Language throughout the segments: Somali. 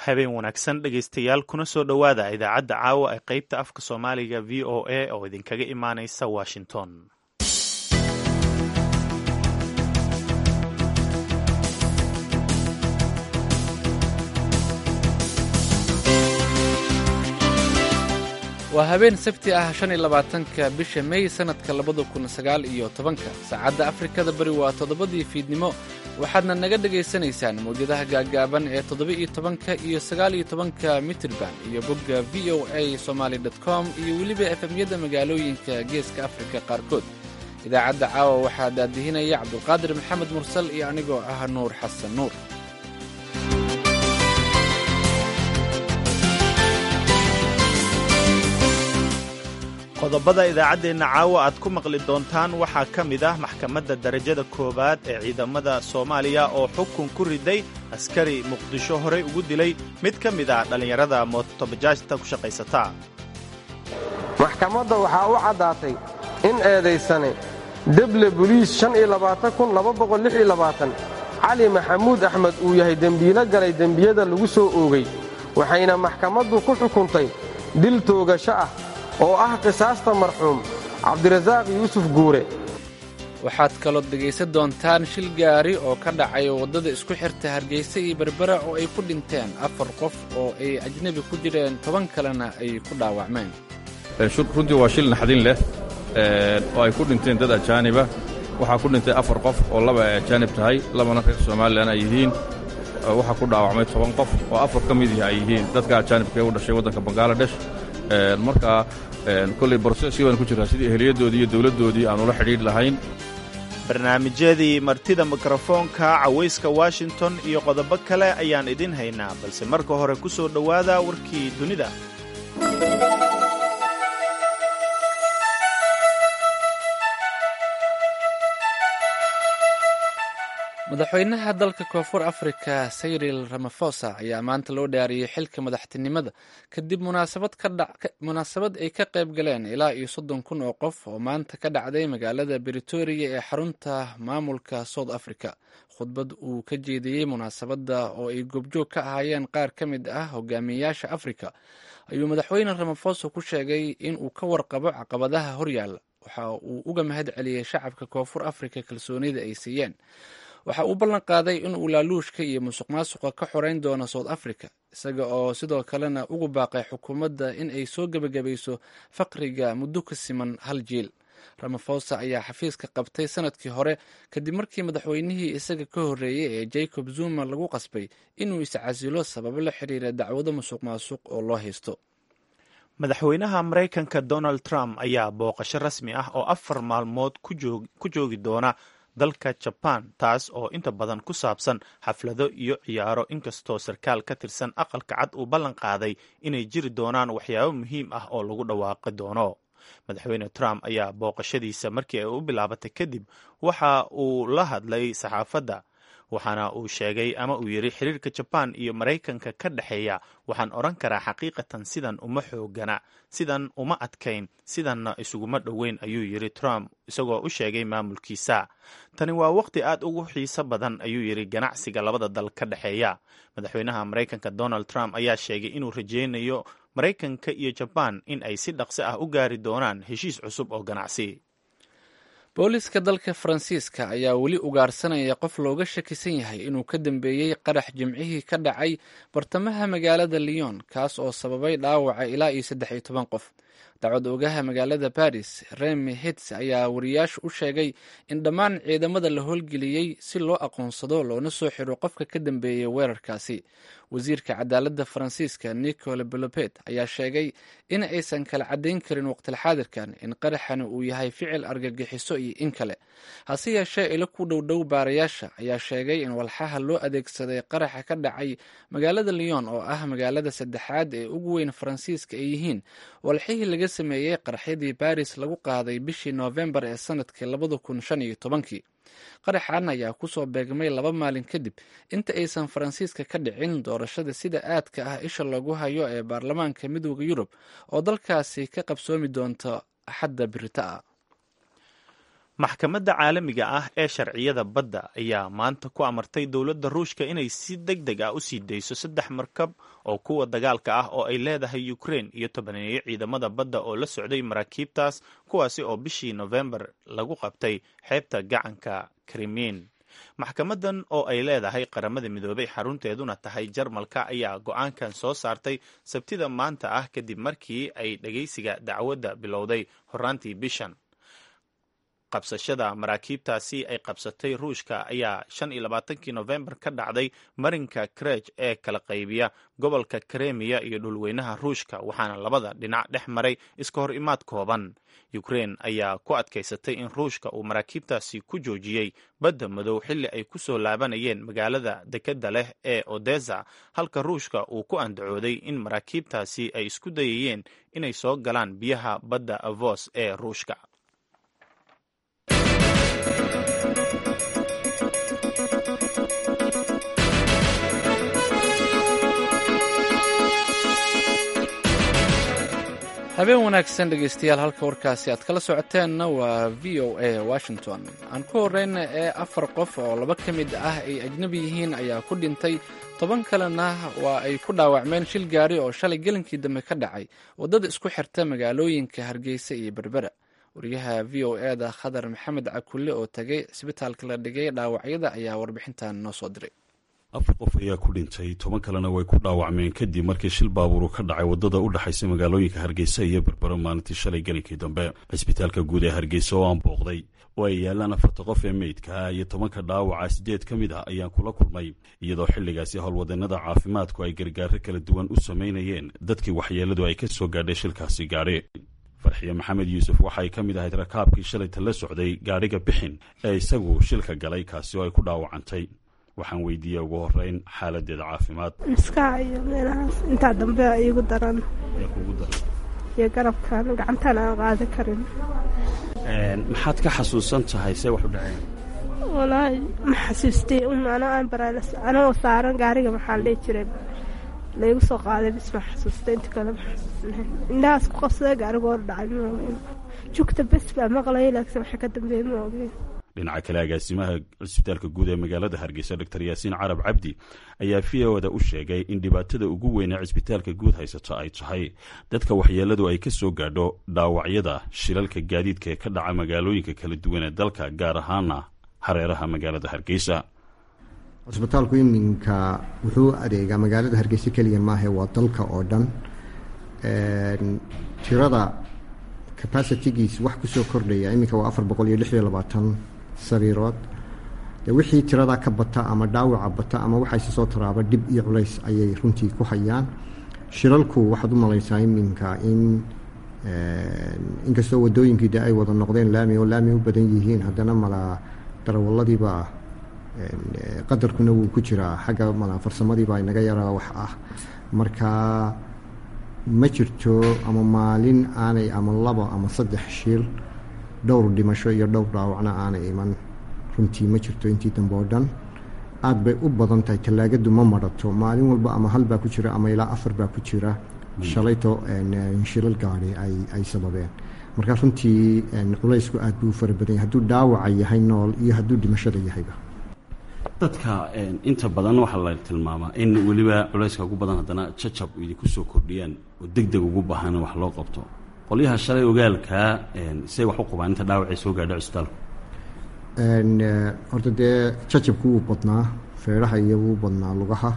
habeen wanaagsan dhegaystayaal kuna soo dhowaada idaacadda caawa ee qaybta afka soomaaliga v o a oo idinkaga imaanaysa washington waa habeen sabti ah shan iyo labaatanka bisha mey sannadka labada kun sagaal iyo tobanka saacadda afrikada bari waa toddobadii fiidnimo waxaadna naga dhegaysanaysaan mawjadaha gaaggaaban ee toddoba-iyo tobanka iyo sagaal iyo tobanka mitirban iyo bogga v o a somaali com iyo weliba efemyada magaalooyinka geeska afrika qaarkood idaacadda caawa waxaa daadihinaya cabdulqaadir maxamed mursal iyo anigoo ah nuur xasan nuur qodobada idaacaddeenna caawa aad ku maqli doontaan waxaa ka mid ah maxkamadda darajada koowaad ee ciidamada soomaaliya oo xukun ku riday askari muqdisho horey ugu dilay mid ka mid ah dhallinyarada mootobajaajta ku shaqaysata maxkamadda waxaa u caddaatay in eedaysane deble boliis cali maxamuud axmed uu yahay dembiilo galay dembiyada lagu soo oogay waxayna maxkamaddu ku xukuntay dil toogasho ah oo ah qisaasta marxuum cabdirasaaq yuusuf guure waxaad kalood dhegaysan doontaan shil gaari oo ka dhacay waddada isku xirta hargeysa iyo berbera oo ay ku dhinteen afar qof oo ay ajnebi ku jireen toban kalena ay ku dhaawacmeen runtii waa shil naxdin leh oo ay ku dhinteen dad ajaaniba waxaa ku dhintay afar qof oo laba ay ajaanib tahay labana reer somalilan ay yihiin waxaa ku dhaawacmay toban qof oo afar ka midii ay yihiin dadka ajaanibka ee u dhashay waddanka bangaladesh markaa kolley broseskii baan ku jiraa sidii eheliyadoodii iyo dowladdoodii aan ula xidhiidh lahayn barnaamijyadii martida mikrofoonka cawayska washington iyo qodobo kale ayaan idin haynaa balse marka hore ku soo dhowaada warkii dunida madaxweynaha dalka koonfur afrika sayril ramafosa ayaa maanta loo dhaariyey xilka madaxtinimada kadib munaasabad ay ka qayb galeen ilaa iyo soddon kun oo qof oo maanta ka dhacday magaalada britoria ee xarunta maamulka south africa khudbad uu ka jeediyey munaasabadda oo ay goobjoog ka ahaayeen qaar ka mid ah hogaamiyeyaasha afrika ayuu madaxweyne ramafosa ku sheegay in uu ka warqabo caqabadaha horyaalla waxa uu uga mahad celiyey shacabka koonfur afrika kalsoonida ay siiyeen waxa uu ballan qaaday in uu laaluushka iyo musuq maasuqa ka xorayn doono south africa isaga oo sidoo kalena ugu baaqay xukuumadda in ay soo gebagabayso faqriga muddo ka siman hal jiil ramafosa ayaa xafiiska qabtay sanadkii hore kadib markii madaxweynihii isaga ka horreeyey ee jacob zuma lagu qasbay inuu iscasilo sababo la xiriira dacwado musuq maasuq oo loo haysto madaxweynaha maraykanka donald trump ayaa booqasho rasmi ah oo afar maalmood ku joogi doona dalka jabaan taas oo inta badan ku saabsan xaflado iyo ciyaaro inkastoo sarkaal ka tirsan aqalka cad uu ballan qaaday inay jiri doonaan waxyaabo muhiim ah oo lagu dhawaaqi doono madaxweyne trump ayaa booqashadiisa markii ay u bilaabatay kadib waxa uu la hadlay saxaafadda waxaana uu sheegay ama uu yidhi xiriirka jabaan iyo maraykanka ka dhexeeya waxaan odhan karaa xaqiiqatan sidan uma xoogana sidan uma adkayn sidanna isuguma dhoweyn ayuu yidhi trump isagoo u sheegay maamulkiisa tani waa waqti aad ugu xiiso badan ayuu yidhi ganacsiga labada dal ka dhexeeya madaxweynaha maraykanka donald trump ayaa sheegay inuu rajaynayo maraykanka iyo jabaan in ay si dhaqso ah u gaari doonaan heshiis cusub oo ganacsi booliska dalka faransiiska ayaa weli ugaarsanaya qof looga shakisan yahay inuu ka dambeeyey qarax jimcihii ka dhacay bartamaha magaalada lyon kaas oo sababay dhaawaca ilaa iyo saddex iyo toban qof dacwad ogaha magaalada baris remi hits ayaa wariyaashu u sheegay in dhammaan ciidamada la howlgeliyey si loo aqoonsado loona soo xiro qofka ka dambeeyey weerarkaasi wasiirka cadaaladda faransiiska nicole belopet ayaa sheegay in aysan kala caddayn karin waqtilxaadirkan in qaraxani uu yahay ficil argagixiso iyo in kale hase yeeshee ilo ku dhowdhow baarayaasha ayaa sheegay in walxaha loo adeegsaday qaraxa ka dhacay magaalada lyon oo ah magaalada saddexaad ee ugu weyn faransiiska ay yihiin walxihii laga sameeyey qaraxyadii baris lagu qaaday bishii noofembar ee sanadkii labada kun shan iyo tobankii qaraxan ayaa kusoo beegmay laba maalin kadib inta aysan faransiiska ka dhicin doorashada sida aadka ah isha loogu hayo ee baarlamaanka midooda yurub oo dalkaasi ka qabsoomi doonta axadda birita ah maxkamadda caalamiga ah ee sharciyada badda ayaa maanta ku amartay dowladda ruushka inay si deg deg ah u sii dayso saddex markab oo kuwa dagaalka ah oo ay leedahay ukrein iyo tobaneeyo ciidamada badda oo la socday maraakiibtaas kuwaasi oo bishii nofembar lagu qabtay xeebta gacanka krimiin maxkamadan oo ay leedahay qaramada midoobay xarunteeduna tahay jarmalka ayaa go-aankan soo saartay sabtida maanta ah kadib markii ay dhegaysiga dacwadda bilowday horaantii bishan qabsashada maraakiibtaasi ay qabsatay ruushka ayaa shan iyo labaatankii nofembar ka dhacday marinka krej ee kala qaybiya gobolka kremiya iyo dhulweynaha ruushka waxaana labada dhinac dhex maray iska hor imaad kooban ukrein ayaa ku adkaysatay in ruushka uu maraakiibtaasi ku joojiyey badda madow xilli ay ku soo laabanayeen magaalada dekedda leh ee odesa halka ruushka uu ku andacooday in maraakiibtaasi ay isku dayayeen inay soo galaan biyaha badda avos ee ruushka habeen wanaagsan dhegaystayaal halka warkaasi aad kala socoteenna waa v o a washington aan ku horeyna ee afar qof oo laba ka mid ah ay ajnabi yihiin ayaa ku dhintay toban kalena waa ay ku dhaawacmeen shil gaari oo shalay gelinkii dambe ka dhacay waddada isku xirta magaalooyinka hargeysa iyo berbera wariyaha v o e da khadar maxamed cakulle oo tagay cisbitaalka la dhigay dhaawacyada ayaa warbixintan noo soo diray afar qof ayaa ku dhintay toban kalena way ku dhaawacmeen kadib markii shil baabuuru ka dhacay waddada u dhexaysa magaalooyinka hargeysa iyo berbero maalintii shalay gelinkii dambe cisbitaalka guud ee hargeysa oo aan booqday oo ay yaalaan afarta qof ee meydka iyo tobanka dhaawaca siddeed ka mid ah ayaan kula kulmay iyadoo xilligaasi howlwadannada caafimaadku ay gargaaro kala duwan u samaynayeen dadkii waxyeelladu ay ka soo gaadhay shilkaasi gaadhi farxiye maxamed yuusuf waxay ka mid ahayd rakaabkii shalayta la socday gaadhiga bixin ee isagu shilka galay kaasi oo ay ku dhaawacantay waxaan weydiiyey ugu horeyn xaaladeeda caafimaad maskaxa iyo meelahaas intaa dambe iigu daran iyo garabkan gacantaan aan qaadi karin maxaad ka xasuusan tahay see wax u dhaceen walaahi ma xasuustay anoo aan baraalas anoo saaran gaariga maxaa la dhihi jiray laygu soo qaaday bis ma xasuustay inta kale ma xasuusnahay indhahaas ku qabsada gaariga hor dhacay ma ogeyn jugta bes baa maqlaya laakiin waxa ka dambeeyey ma ogeyn dhinaca kale agaasimaha cisbitaalka guud ee magaalada hargeysa doctor yaasiin carab cabdi ayaa v oda u sheegay in dhibaatada ugu weyn ee cisbitaalka guud haysato ay tahay dadka waxyeelladu ay ka soo gaadho dhaawacyada shilalka gaadiidka ee ka dhaca magaalooyinka kala duwan ee dalka gaar ahaana hareeraha magaalada hargeysa cisbitaalku iminka wuxuu adeegaa magaalada hargeysa keliya maahe waa dalka oo dhan tirada capacitigiis wax kusoo kordhaya iminka waa afar boqol iyo lix iyo labaatan sariirood de wixii tiradaa ka bata ama dhaawaca bata ama waxayse soo taraaba dhib iyo culays ayay runtii ku hayaan shilalku waxaad u malaysaa iminka in inkastoo wadooyinkii de ay wada noqdeen laami oo laami u badan yihiin haddana mala darawaladiiba qadarkuna wuu ku jiraa xagga mala farsamadiiba inaga yaraa wax ah marka ma jirto ama maalin aanay ama labo ama saddex shil dhowr dhimasho iyo dhowr dhaawacna aanay iman runtii ma jirto intii dambe oo dhan aada bay u badan tahay tallaagadu ma marato maalin walba ama hal baa ku jira ama ilaa afar baa ku jira shalayto shilal gaadi ay ay sababeen marka runtii culaysku aad buu u fara badan yahay hadduu dhaawaca yahay nool iyo hadduu dhimashada yahayba dadka inta badan waxaa la tilmaamaa in weliba culayska ugu badan haddana jajab idinku soo kordhiyaan oo deg deg ugu baahan in wax loo qabto qolyaha shalay ogaalkaa say wax u qabaan inta dhaawacay soo gaadho cisbitaalku horta dee jajabku wuu badnaa feedhaha iyo wuu badnaa lugaha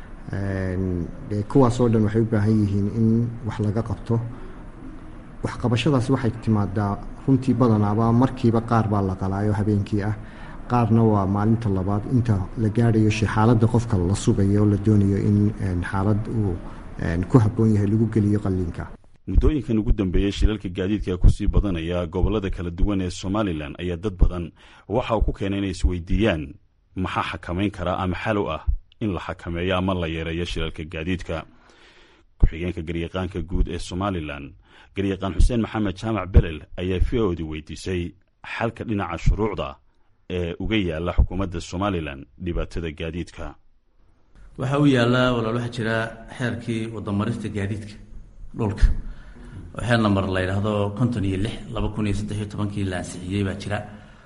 de kuwaasoo dhan waxay u baahan yihiin in wax laga qabto waxqabashadaas waxay timaadaa runtii badanaaba markiiba qaar baa la qalaayo habeenkii ah qaarna waa maalinta labaad inta la gaadhayo xaaladda qofka la sugayo oo la doonayo in xaalad uu ku habboon yahay lagu geliyo qalliinka muddooyinkan ugu dambeeyey shilalka gaadiidka kusii badanaya gobollada kala duwan ee somalilan ayaa dad badan waxa uu ku keenay inay isweydiiyaan maxaa xakamayn karaa ama xal u ah in la xakameeyo ama la yareeyo shilalka gaadiidka ku-xigeenka garyaqaanka guud ee somalilan garyaqaan xuseen maxamed jaamac belel ayaa v odi weydiisay xalka dhinaca shuruucda ee uga yaala xukuumadda somalilan dhibaatada gaadiidka waxaa u yaallaa walaal waxaa jira xeerkii wadamarista gaadiidka dhulka oo xeer namber la yidhaahdo konton iyo lix laba kun iyo saddex iyo tobankii la ansixiyey baa jira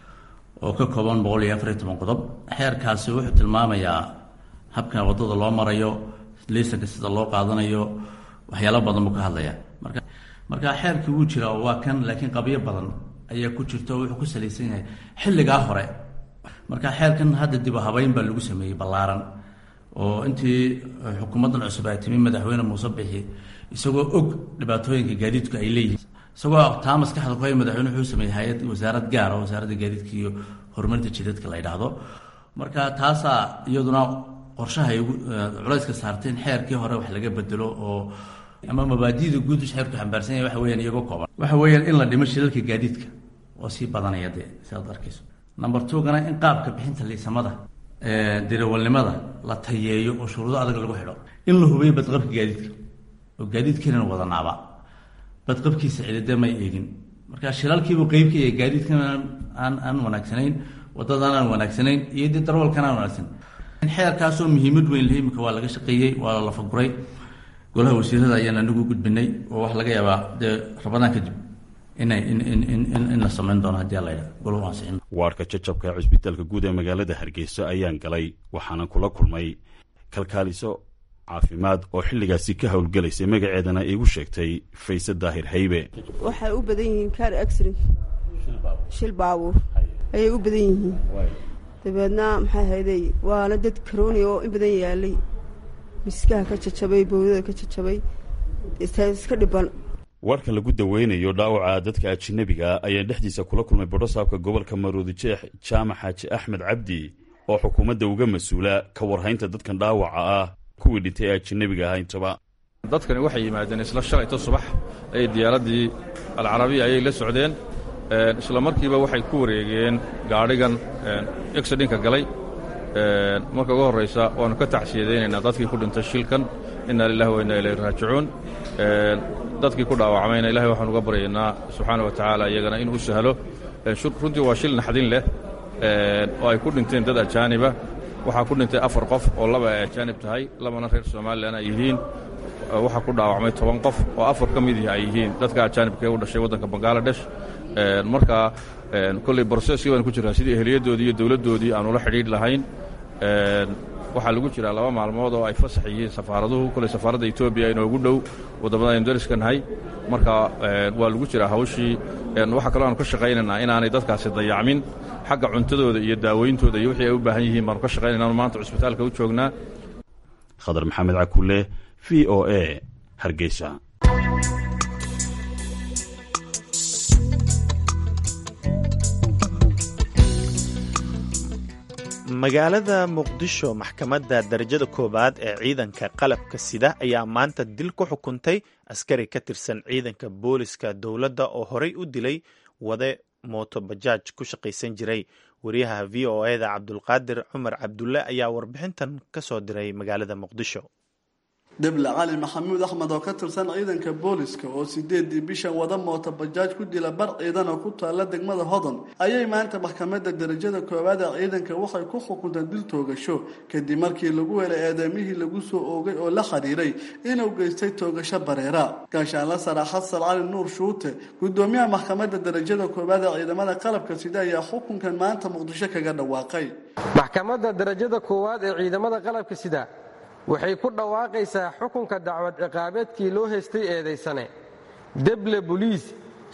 oo ka kooban boqol iyo afariyo toban qodob xeerkaasi wuxuu tilmaamayaa habka waddada loo marayo liisanka sida loo qaadanayo waxyaalo badan buu ka hadlayaa marka marka xeerkii wuu jiraa waa kan laakiin qabyo badan ayaa ku jirta oo wuxuu ku salaysan yahay xilligaa hore marka xeerkan hadda dib u habeyn baa lagu sameeyey ballaaran oo intii xukuumaddan cusub ay timi madaxweyne muuse bixi isagoo og dhibaatooyinka gaadiidku ay leeyihiin isagoo taa maskaxda ku hay madaxweyne wuxuu sameeyey hay-ad wasaarad gaara wasaaradda gaadiidka iyo horumarinta jidadka la yidhaahdo marka taasaa iyaduna qorshaha ay culayska saartay in xeerkii hore wax laga bedelo oo ama mabaadida guud xeerku xambaarsan yahay waxa weyaan iyagoo kooban waxa weeyaan in la dhimo shilalka gaadiidka oo sii badanaya dee sidaad arkayso number two-gana in qaabka bixinta liisamada dirawalnimada la tayeeyo oo shuruudo adag lagu xidho in la hubiyo badqabka gaadiidka oo gaadiidkiinan wadanaaba badqabkiisa cidide may eegin marka shilalkiibuu qeybka yahay gaadiidkan aan aan wanaagsanayn waddadan aan wanaagsanayn iyo dee darwalkan aan wanaagsan xeerkaasoo muhiimad weyn leh imika waa laga shaqeeyey waa la lafaguray golaha wasiirada ayaan anigu gudbinay oo waxa laga yaabaa dee rabadaan kadib inay in la samayn doono haddii ala yidhahdo golahu ansixin waarka jajabka ee cusbitaalka guud ee magaalada hargeysa ayaan galay waxaana kula kulmay kalkaaliso caafimaad oo xilligaasi ka howlgelaysay magaceedana iigu sheegtay fayse daahir haybe waxay u badan yihiin kaar accident shil baabuur ayay u badan yihiin dabeedna maxay hayday waana dad karooni oo in badan yaalay miskaha ka jajabay bowdada ka jajabay iska dhiban warka lagu daweynayo dhaawaca dadka ajinabiga ayaan dhexdiisa kula kulmay bodhosaabka gobolka maroodi jeex jaamac xaaji axmed cabdi oo xukuumadda uga mas-uula ka warhaynta dadkan dhaawaca ah kuwii dhintay ee ajinabiga ahaa intaba dadkani waxay yimaadeen isla shalayto subax ayay diyaaraddii alcarabiya ayay la socdeen isla markiiba waxay ku wareegeen gaadhigan exidinka galay marka ugu horraysa waannu ka tacsiyadaynaynaa dadkii ku dhintay shilkan inna lilahi wa inna ilayhi raajicuun dadkii ku dhaawacmayna ilahay waxaan uga baryaynaa subxaana wa tacaala iyagana inuu u sahlo runtii waa shil naxdin leh oo ay ku dhinteen dad ajaaniba waxaa ku dhintay afar qof oo laba ay ajaanib tahay labana reer somalilan ay yihiin waxaa ku dhaawacmay toban qof oo afar ka midii ay yihiin dadka ajaanibka ee u dhashay waddanka bangaladesh marka kolley broseskii baan ku jiraa sidii ehliyaddoodii iyo dowladdoodii aan ula xidhiidh lahayn waxaa lagu jiraa laba maalmood oo ay fasax yihiin safaaraduhu kolley safaaradda etoobiya inoogu dhow waddamada aynu dariska nahay marka waa lagu jiraa hawshii waxaa kaloo aanu ka shaqaynaynaa inaanay dadkaasi dayacmin xagga cuntadooda iyo daaweyntooda iyo wixii ay u baahan yihiin baanu ka shaqaynaynaanu maanta cusbitaalka u joognaa khadar maxamed cakulle v o a hargeysa magaalada muqdisho maxkamadda darajada koowaad ee ciidanka qalabka sida ayaa maanta dil ku xukuntay askari ka tirsan ciidanka booliska dowladda oo horey u dilay wade mooto bajaaj ku shaqaysan jiray wariyaha v o eda cabdulqaadir cumar cabdulle ayaa warbixintan ka soo diray magaalada muqdisho deble cali maxamuud axmed oo ka tirsan ciidanka booliska oo sideedii bishan wada mooto bajaaj ku dila bar ciidan oo ku taalla degmada hodan ayay maanta maxkamadda darajada koowaad ee ciidanka waxay ku xukunteen dil toogasho kadib markii lagu helay eedeemihii lagu soo oogay oo la xiriiray inuu geystay toogasho bareera gaashaanla sara xasan cali nuur shuute gudoomiyaha maxkamadda darajada koowaad ee ciidamada qalabka sida ayaa xukunkan maanta muqdisho kaga dhawaaqay maxkamadda darajada koowaad ee ciidamada qalabka sida waxay ku dhawaaqaysaa xukunka dacwad ciqaabeedkii loo haystay eedaysane deble boliis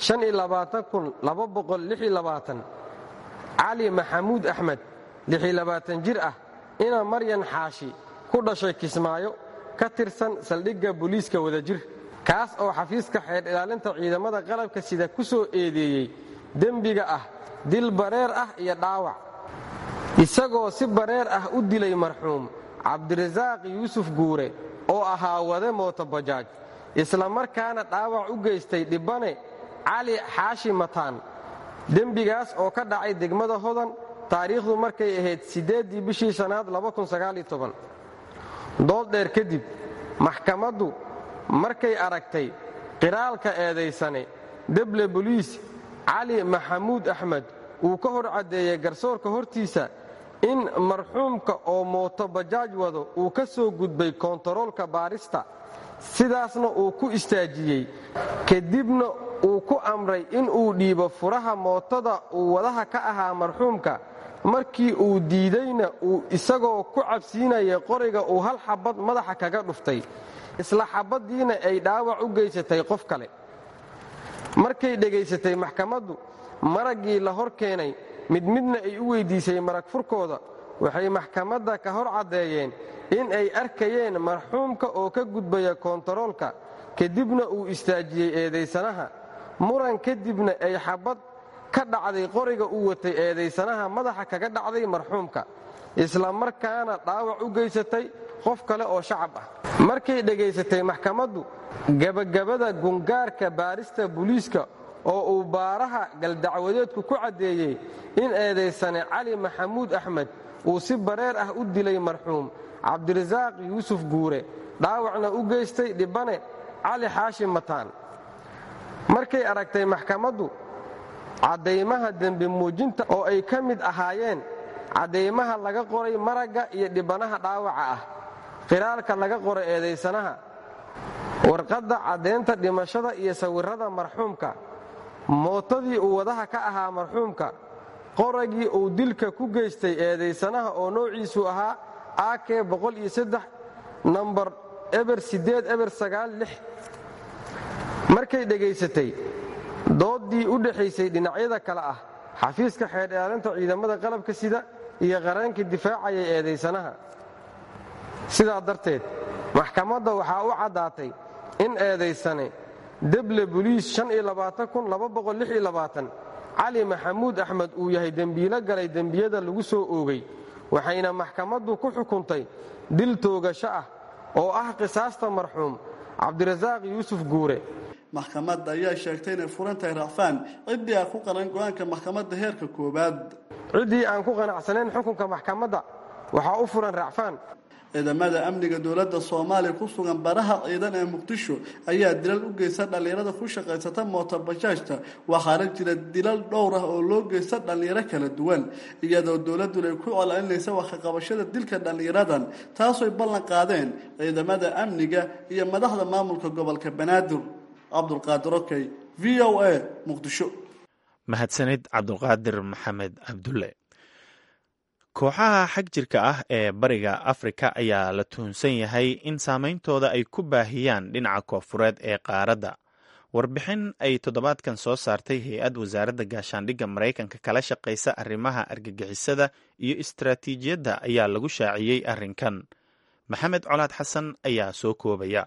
cali maxamuud axmed jir ah ina maryan xaashi ku dhashay kismaayo ka tirsan saldhigga boliiska wadajir kaas oo xafiiska xeer ilaalinta ciidamada qalabka sida ku soo eedeeyey dembiga ah dil bareer ah iyo dhaawac isagoo si bareer ah u dilay marxuum cabdirasaaq yuusuf guure oo ahaa wade mooto bajaaj isla markaana dhaawac u geystay dhibbane cali xaashi mataan dembigaas oo ka dhacay degmada hodan taariikhdu markay ahayd siddeeddii bishii shanaad dood dheer kadib maxkamaddu markay aragtay qiraalka eedaysane deble boliis cali maxamuud axmed uu ka hor caddeeyey garsoorka hortiisa in marxuumka oo mooto bajaaj wado uu ka soo gudbay kontaroolka baarista sidaasna uu ku istaajiyey kadibna uu ku amray inuu dhiibo furaha mootada uu wadaha ka ahaa marxuumka markii uu diidayna uu isagoo ku cabsiinaya qoriga uu hal xabad madaxa kaga dhuftay isla xabaddiina ay dhaawac u geysatay qof kale markay dhegaysatay maxkamaddu maraggii la hor keenay mid midna ay u weyddiisay marag furkooda waxay maxkamadda ka hor caddeeyeen in ay arkayeen marxuumka oo ka gudbaya koontaroolka kadibna uu istaajiyey eedaysanaha muran kadibna ay xabad ka dhacday qoriga uu watay eedaysanaha madaxa kaga dhacday marxuumka isla markaana dhaawac u geysatay qof kale oo shacab ah markay dhegaysatay maxkamaddu gebagabada gungaarka baarista buliiska oo uu baaraha galdacwadeedku ku caddeeyey in eedaysane cali maxamuud axmed uu si bareer ah u dilay marxuum cabdirasaaq yuusuf guure dhaawacna u geystay dhibane cali xaashi mataan markay aragtay maxkamaddu caddaymaha dembi muujinta oo ay ka mid ahaayeen caddaymaha laga qoray maragga iyo dhibanaha dhaawaca ah qiraalka laga qoray eedaysanaha warqadda caddaynta dhimashada iyo sawirrada marxuumka mootadii uu wadaha ka ahaa marxuumka qoragii uu dilka ku geystay eedaysanaha oo noociisu ahaa ak nambar eber eber markay dhegaysatay dooddii u dhexaysay dhinacyada kale ah xafiiska xeerdheelinta ciidamada qalabka sida iyo qareenka difaacaya eedaysanaha sidaa darteed maxkamadda waxaa u caddaatay in eedaysane deble buliis cali maxamuud axmed uu yahay dembiilo galay dembiyada lagu soo oogay waxayna maxkamaddu ku xukuntay dil toogasho ah oo ah qisaasta marxuum cabdirasaaq yuusuf guure maxkamadda ayaa sheegtay inay furan tahay racfaan ciddii aan ku qaran go'aanka maxkamadda heerka koowaad ciddii aan ku qanacsanayn xukunka maxkamadda waxaa u furan racfaan ciidamada amniga dowladda soomaaliya ku sugan baraha ciidan ee muqdisho ayaa dilal u geysta dhallinyarada ku shaqaysata mootobajaajta waxaana jira dilal dhowr ah oo loo geysta dhallinyaro kala duwan iyadoo dowladduna ay ku colalinaysa waxkaqabashada dilka dhallinyaradan taasoy ballan qaadeen ciidamada amniga iyo madaxda maamulka gobolka banaadir cabdulqaadir okey v o a muqdisho mahadsanid cabdulqaadir maxamed cabdulle kooxaha xag jirka ah ee bariga afrika ayaa la tuhunsan yahay in saameyntooda ay ku baahiyaan dhinaca koofureed ee qaaradda warbixin ay toddobaadkan soo saartay hay-ad wasaaradda gaashaandhigga maraykanka kala shaqaysa arrimaha argagixisada iyo istaraatiijiyadda ayaa lagu shaaciyey arrinkan maxamed colaad xasan ayaa soo koobaya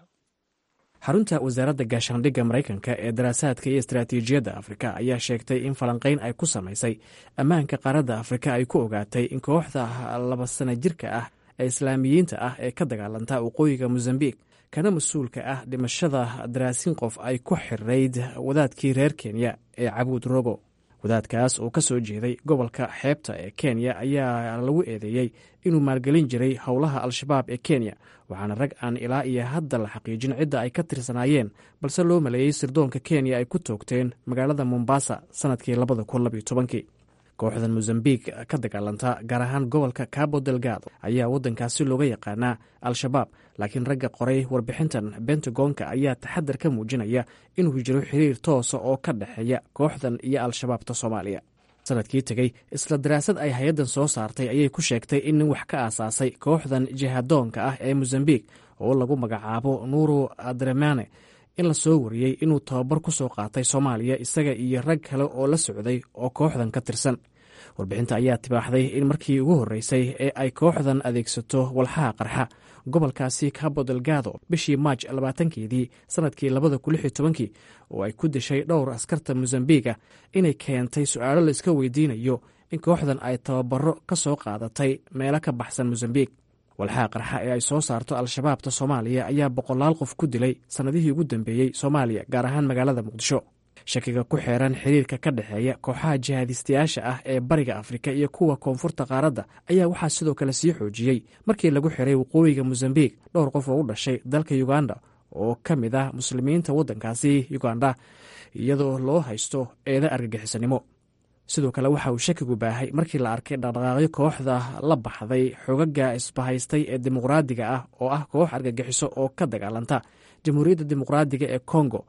xarunta wasaaradda gaashaandhigga maraykanka ee daraasaadka iyo istaraatiijiyadda afrika ayaa sheegtay in falanqayn ay ku samaysay ammaanka qaaradda afrika ay ku ogaatay in kooxda laba sana jirka ah ee islaamiyiinta ah ee ka dagaalanta waqooyiga mosambik kana mas-uulka ah dhimashada daraasin qof ay ku xirayd wadaadkii reer kenya ee cabuud rogo wadaadkaas oo ka soo jeeday gobolka xeebta ee kenya ayaa lagu eedeeyey inuu maalgelin jiray howlaha al-shabaab ee kenya waxaana rag aan ilaa iyo hadda la xaqiijin cidda ay ka tirsanaayeen balse loo maleeyey sirdoonka kenya ay ku toogteen magaalada mombasa sannadkii labada kun labyo tobankii kooxdan mosambik ka dagaalanta gaar ahaan gobolka cabo delgado ayaa waddankaasi looga yaqaanaa al-shabaab laakiin ragga qoray warbixintan bentagonka ayaa taxadar ka muujinaya inuu jiro xiriir toosa oo ka dhexeeya kooxdan iyo al-shabaabta soomaaliya sanadkii tegey isla daraasad ay hay-addan soo saartay ayay ku sheegtay in nin wax ka aasaasay kooxdan jihadoonka ah ee mosambik oo lagu magacaabo nuuru adremane in la soo wariyey inuu tababar ku soo qaatay soomaaliya isaga iyo rag kale oo la socday oo kooxdan ka tirsan warbixinta ayaa tibaaxday in markii ugu horreysay ee ay kooxdan adeegsato walxaha qarxa gobolkaasi cabo delgado bishii maaj labaatankeedii sannadkii labada kun lix iyo tobankii oo ay ku dishay dhowr askarta mosambiga inay keentay su-aalo laiska weydiinayo in kooxdan ay tababaro ka soo qaadatay meelo ka baxsan mosambik walxaha qarxa ee ay soo saarto al-shabaabta soomaaliya ayaa boqolaal qof ku dilay sannadihii ugu dambeeyey soomaaliya gaar ahaan magaalada muqdisho shakiga ku xeeran xiriirka ka dhexeeya kooxaha jihaadistayaasha ah ee bariga afrika iyo kuwa koonfurta qaaradda ayaa waxaa sidoo kale sii xoojiyey markii lagu xiray waqooyiga mosambik dhowr qof oo u dhashay dalka uganda oo ka mid ah muslimiinta waddankaasi uganda iyadoo loo haysto eeda argagixisanimo sidoo kale waxa uu shakigu baahay markii la arkay dhaqdhaqaaqyo kooxda la baxday xogaga isbahaystay ee dimuqraadiga ah oo ah koox argagixiso oo ka dagaalanta jamhuuriyadda dimuqraadiga ee kongo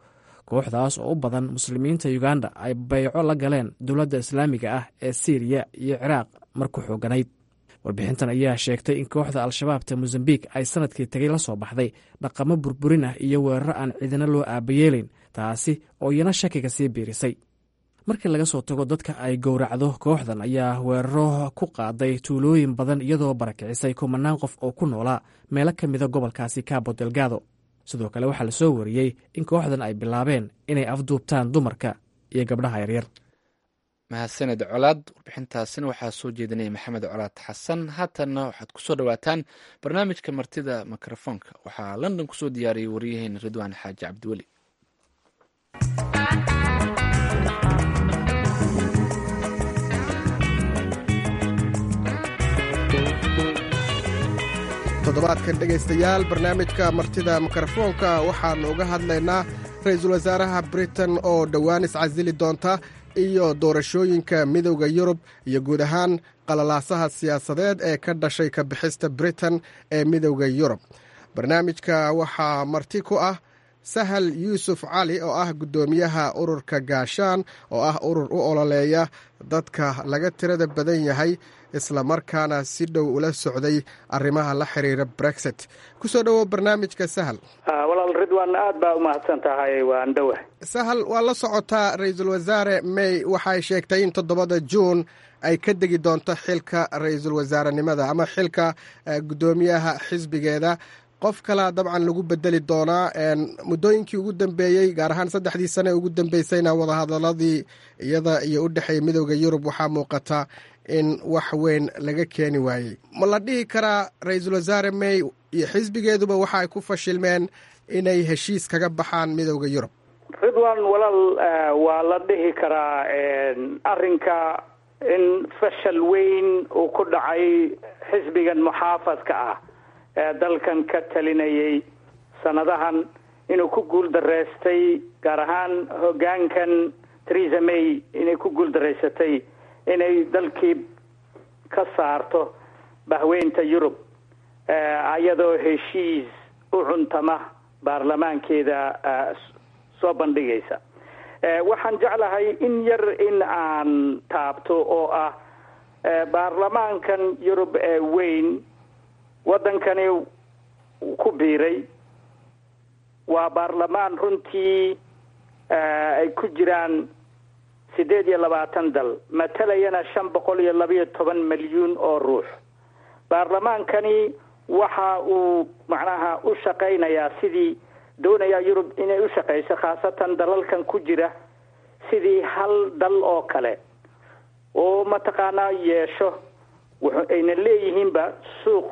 kooxdaas oo u badan muslimiinta uganda ay bayco la galeen dowladda islaamiga ah ee siiriya iyo ciraaq mar ku xooganayd warbixintan ayaa sheegtay in kooxda al-shabaabta mosambik ay sanadkii tegay la soo baxday dhaqamo burburin ah iyo weeraro aan ciidana loo aabayeelayn taasi oo iyana shakiga sii biirisay markii laga soo tago dadka ay gowracdo kooxdan ayaa weeraro ku qaaday tuulooyin badan iyadoo barakicisay kumanaan qof oo ku noolaa meelo ka mida gobolkaasi cabo delgado sidoo kale waxaa lasoo wariyey in kooxdan ay bilaabeen inay afduubtaan dumarka iyo gabdhaha yaryar mahadsaned colaad warbixintaasina waxaa soo jeedinaya maxamed colaad xasan haatanna waxaad kusoo dhawaataan barnaamijka martida mikrofoonka waxaa london kusoo diyaariyey waryaheena ridwaan xaaji cabdiweli toddobaadkan dhegaystayaal barnaamijka martida mikrofoonka waxaannu uga hadlaynaa ra-iisul wasaaraha britain oo dhowaan iscasili doonta iyo doorashooyinka midowda yurub iyo guud ahaan qalalaasaha siyaasadeed ee ka dhashay ka bixista britain ee midowda yurub barnaamijka waxaa marti ku ah sahal yuusuf cali oo ah guddoomiyaha ururka gaashaan oo ah urur u ololeeya dadka laga tirada badan yahay isla markaana si dhow ula socday arrimaha la xiriira brexit kusoo dhowow barnaamijka sahal walaal ridwan aad baa umahadsan tahay waan dhowa sahal waa la socotaa ra-iisul wasaare may waxay sheegtay in toddobada juun ay ka degi doonto xilka ra-iisul wasaarenimada ama xilka guddoomiyaha xisbigeeda qof kalaa dabcan lagu bedeli doonaa muddooyinkii ugu dambeeyey gaar ahaan saddexdii sane ugu dambeysayna wadahadaladii iyada iyo u dhexeeya midowda yurub waxaa muuqata in wax weyn laga keeni waayey ma la dhihi karaa ra-iisul wasaare may iyo xisbigeeduba waxa ay ku fashilmeen inay heshiis kaga baxaan midowda yurub ridwan walaal waa la dhihi karaa arrinka in fashal weyn uu ku dhacay xisbigan muxaafadka ah ee dalkan ka talinayay sanadahan inuu ku guul dareystay gaar ahaan hoggaankan theresa may inay ku guul dareysatay inay dalkii ka saarto bahweynta yurub iyadoo heshiis u cuntama baarlamaankeeda soo bandhigaysa waxaan jeclahay in yar in aan taabto oo ah baarlamaankan yurub ee weyn waddankani ku biiray waa baarlamaan runtii ay ku jiraan siddeed iyo labaatan dal matalayana shan boqol iyo labayo toban milyuun oo ruux baarlamaankani waxa uu macnaha u shaqaynayaa sidii doonayaa yurub inay u shaqayso khaasatan dalalkan ku jira sidii hal dal oo kale oo mataqaanaa yeesho ayna leeyihiinba suuq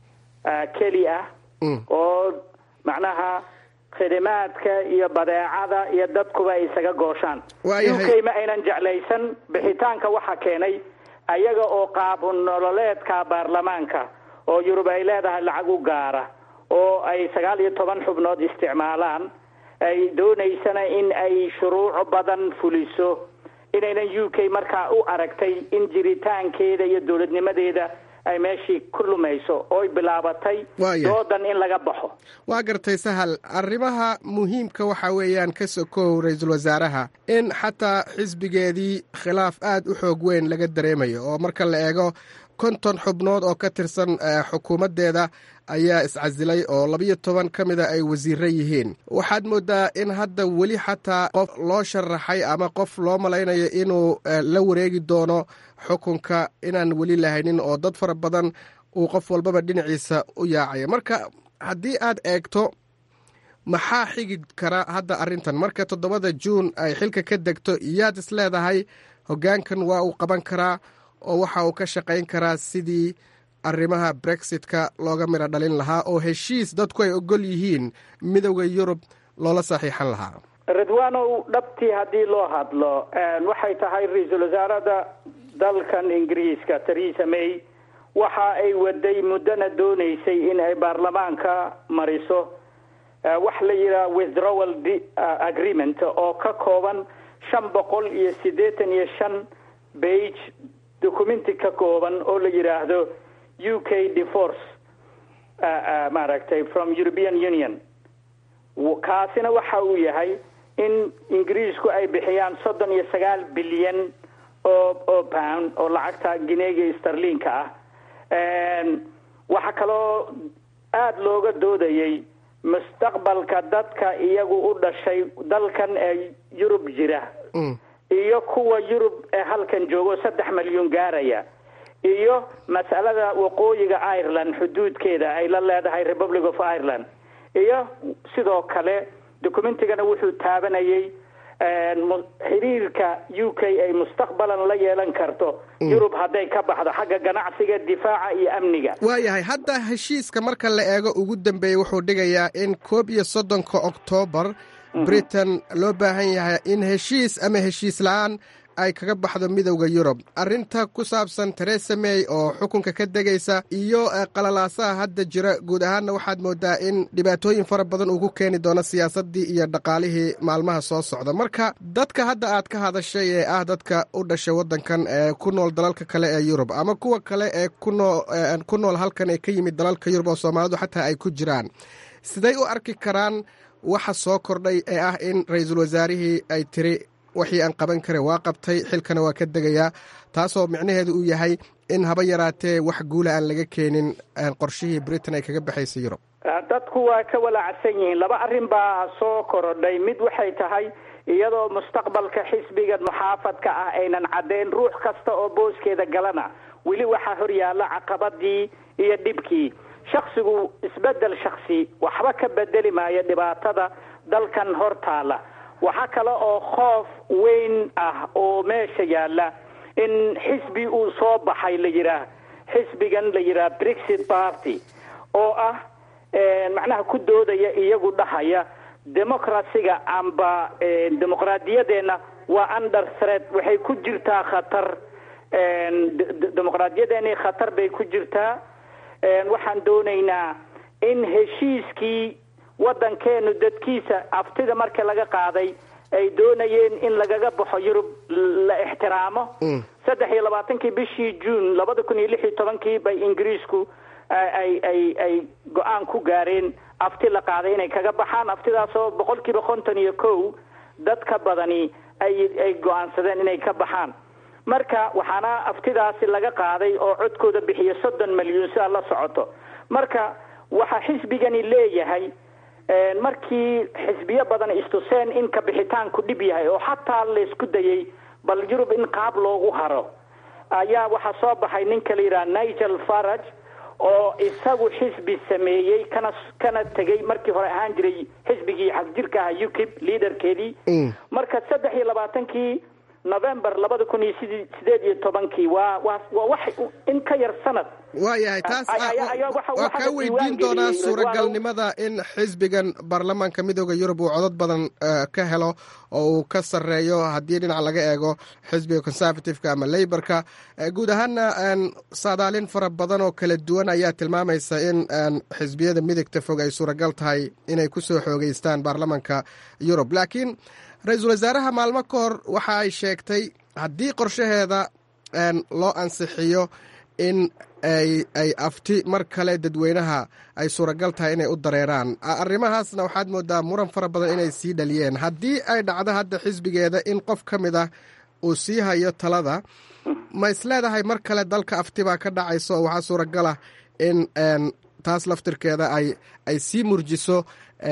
keli ah oo macnaha khidimaadka iyo badeecada iyo dadkuba ay isaga gooshaan u k ma aynan jeclaysan bixitaanka waxa keenay ayaga oo qaab nololeedka baarlamaanka oo yurub ay leedahay lacag u gaara oo ay sagaal iyo toban xubnood isticmaalaan ay doonaysana in ay shuruuc badan fuliso inaynan u k markaa u aragtay in jiritaankeeda iyo dowladnimadeeda ay meeshii ku lumayso ooy bilaabatay doodan in laga baxo waa gartay sahal arrimaha muhiimka waxa weeyaan ka sokow ra-iisul wasaaraha in xataa xisbigeedii khilaaf aad u xoog weyn laga dareemayo oo marka la eego konton xubnood oo ka tirsan xukuumaddeeda ayaa iscasilay oo labiyo toban ka mida ay wasiiro yihiin waxaad moodaa in hadda weli xataa qof loo sharaxay ama qof loo malaynayo inuu la wareegi doono xukunka inaan weli lahaynin oo dad fara badan uu qof walbaba dhinaciisa u yaacaya marka haddii aad eegto maxaa xigi kara hadda arrintan marka toddobada juun ay xilka ka degto iyaad is leedahay hoggaankan waa uu qaban karaa oo waxa uu ka shaqayn karaa sidii arrimaha brexitka looga midho dhalin lahaa oo heshiis dadku ay ogol yihiin midowda yurub loola saxiixan lahaa ridwanow dhabtii haddii loo hadlo waxay tahay ra-iisul wasaarada dalkan ingiriiska theresa may waxa ay waday muddona doonaysay in ay baarlamaanka mariso wax la yidhaha withdrawal agreement oo ka kooban shan boqol iyo siddeetan iyo shan bage documenti ka kooban oo la yidhaahdo u k divorce maaragtay from european union kaasina waxa uu yahay in ingiriisku ay bixiyaan soddon iyo sagaal bilyan oo oo pound oo lacagta gineega starliinka ah waxaa kaloo aada looga doodayay mustaqbalka dadka iyagu u dhashay dalkan ee yurub jira iyo kuwa yurub ee halkan joogo saddex milyuun gaaraya iyo mas'alada waqooyiga ireland xuduudkeeda ay la leedahay republic of ireland iyo sidoo kale documentigana wuxuu taabanayay xiriirka u k ay mustaqbalan la yeelan karto yurub hadday ka baxdo xagga ganacsiga difaaca iyo amniga waayahay hadda heshiiska marka la eego ugu dambeeyey wuxuu dhigayaa in koob iyo soddonka oktoobar britain loo baahan yahay in heshiis ama heshiis la-aan ay kaga baxdo midowda yurub arrinta ku saabsan teresa may oo xukunka ka degaysa iyo qalalaasaha hadda jira guud ahaanna waxaad moodaa in dhibaatooyin fara badan uu ku keeni doono siyaasaddii iyo dhaqaalihii maalmaha soo socda marka dadka hadda aad ka hadashay ee ah dadka u dhashay waddankan ee ku nool dalalka kale ee yurub ama kuwa kale ee kunoo ku nool halkan ee ka yimid dalalka yurub oo soomaalidu xataa ay ku jiraan siday u arki karaan waxa soo kordhay ee ah in ra-iisul wasaarihii ay tiri wixii aan qaban kare waa qabtay xilkana waa ka degayaa taasoo micnaheedu uu yahay in haba yaraatee wax guula aan laga keenin qorshihii britain ay kaga baxaysa yurub dadku waa ka walaacsan yihiin laba arrin baa soo korodhay mid waxay tahay iyadoo mustaqbalka xisbiga muxaafadka ah aynan caddayn ruux kasta oo booskeeda galana weli waxaa horyaalla caqabadii iyo dhibkii shaksigu isbedel shaksi waxba ka bedeli maayo dhibaatada dalkan hor taala waxaa kale oo khoof weyn ah oo meesha yaalla in xisbi uu soo baxay la yidhaah xisbigan la yidhaah brexit party oo ah macnaha ku doodaya iyagu dhahaya democracyga amba dimuqraadiyadeenna waa under threat waxay ku jirtaa khatar dimuqraadiyadeeni khatar bay ku jirtaa waxaan doonaynaa in heshiiskii waddankeenu dadkiisa aftida marka laga qaaday ay doonayeen in lagaga baxo yurub la ixtiraamo saddex iyo labaatankii bishii juun labada kun iyo lix iyo tobankii bay ingiriisku ay ay ay go-aan ku gaareen afti la qaaday inay kaga baxaan aftidaasoo boqol kiiba konton iyo kow dadka badani ay ay go-aansadeen inay ka baxaan marka waxaana aftidaasi laga qaaday oo codkooda bixiya soddon milyuun si aad la socoto marka waxaa xisbigani leeyahay markii xisbiyo badan istuseen in kabixitaanku dhib yahay oo xataa laysku dayay bal yurub in qaab loogu haro ayaa waxaa soo baxay ninka la yidhaha nigel farage oo isagu xisbi sameeyey kana kana tegay markii hore ahaan jiray xisbigii xagjirka aha ukib liaderkeedii marka saddex iyo labaatankii november labada kun iyo sid sideed iyo tobankii waa waa waa wax in ka yar sanad waayahay taas waa kaa weydiin doonaa suuragalnimada in xisbigan baarlamaanka midooda yurub uu codod badan ka helo oo uu ka sarreeyo haddii dhinac laga eego xisbiga conservativeka ama leyborka guud ahaana saadaalin fara badan oo kala duwan ayaa tilmaamaysa in xisbiyada midigta fog ay suuragal tahay inay kusoo xoogeystaan baarlamaanka yurub laakiin ra-iisul wasaaraha maalmo ka hor waxa ay sheegtay haddii qorshaheeda loo ansixiyo in ay ay afti mar kale dadweynaha ay suuragal tahay inay u dareeraan arrimahaasna waxaad moodaa muran fara badan inay sii dhaliyeen haddii ay dhacdo hadda xisbigeeda in qof ka mid ah uu sii hayo talada ma isleedahay mar kale dalka afti baa ka dhacaysa oo waxaa suuragal ah in taas laftirkeeda ay ay sii murjiso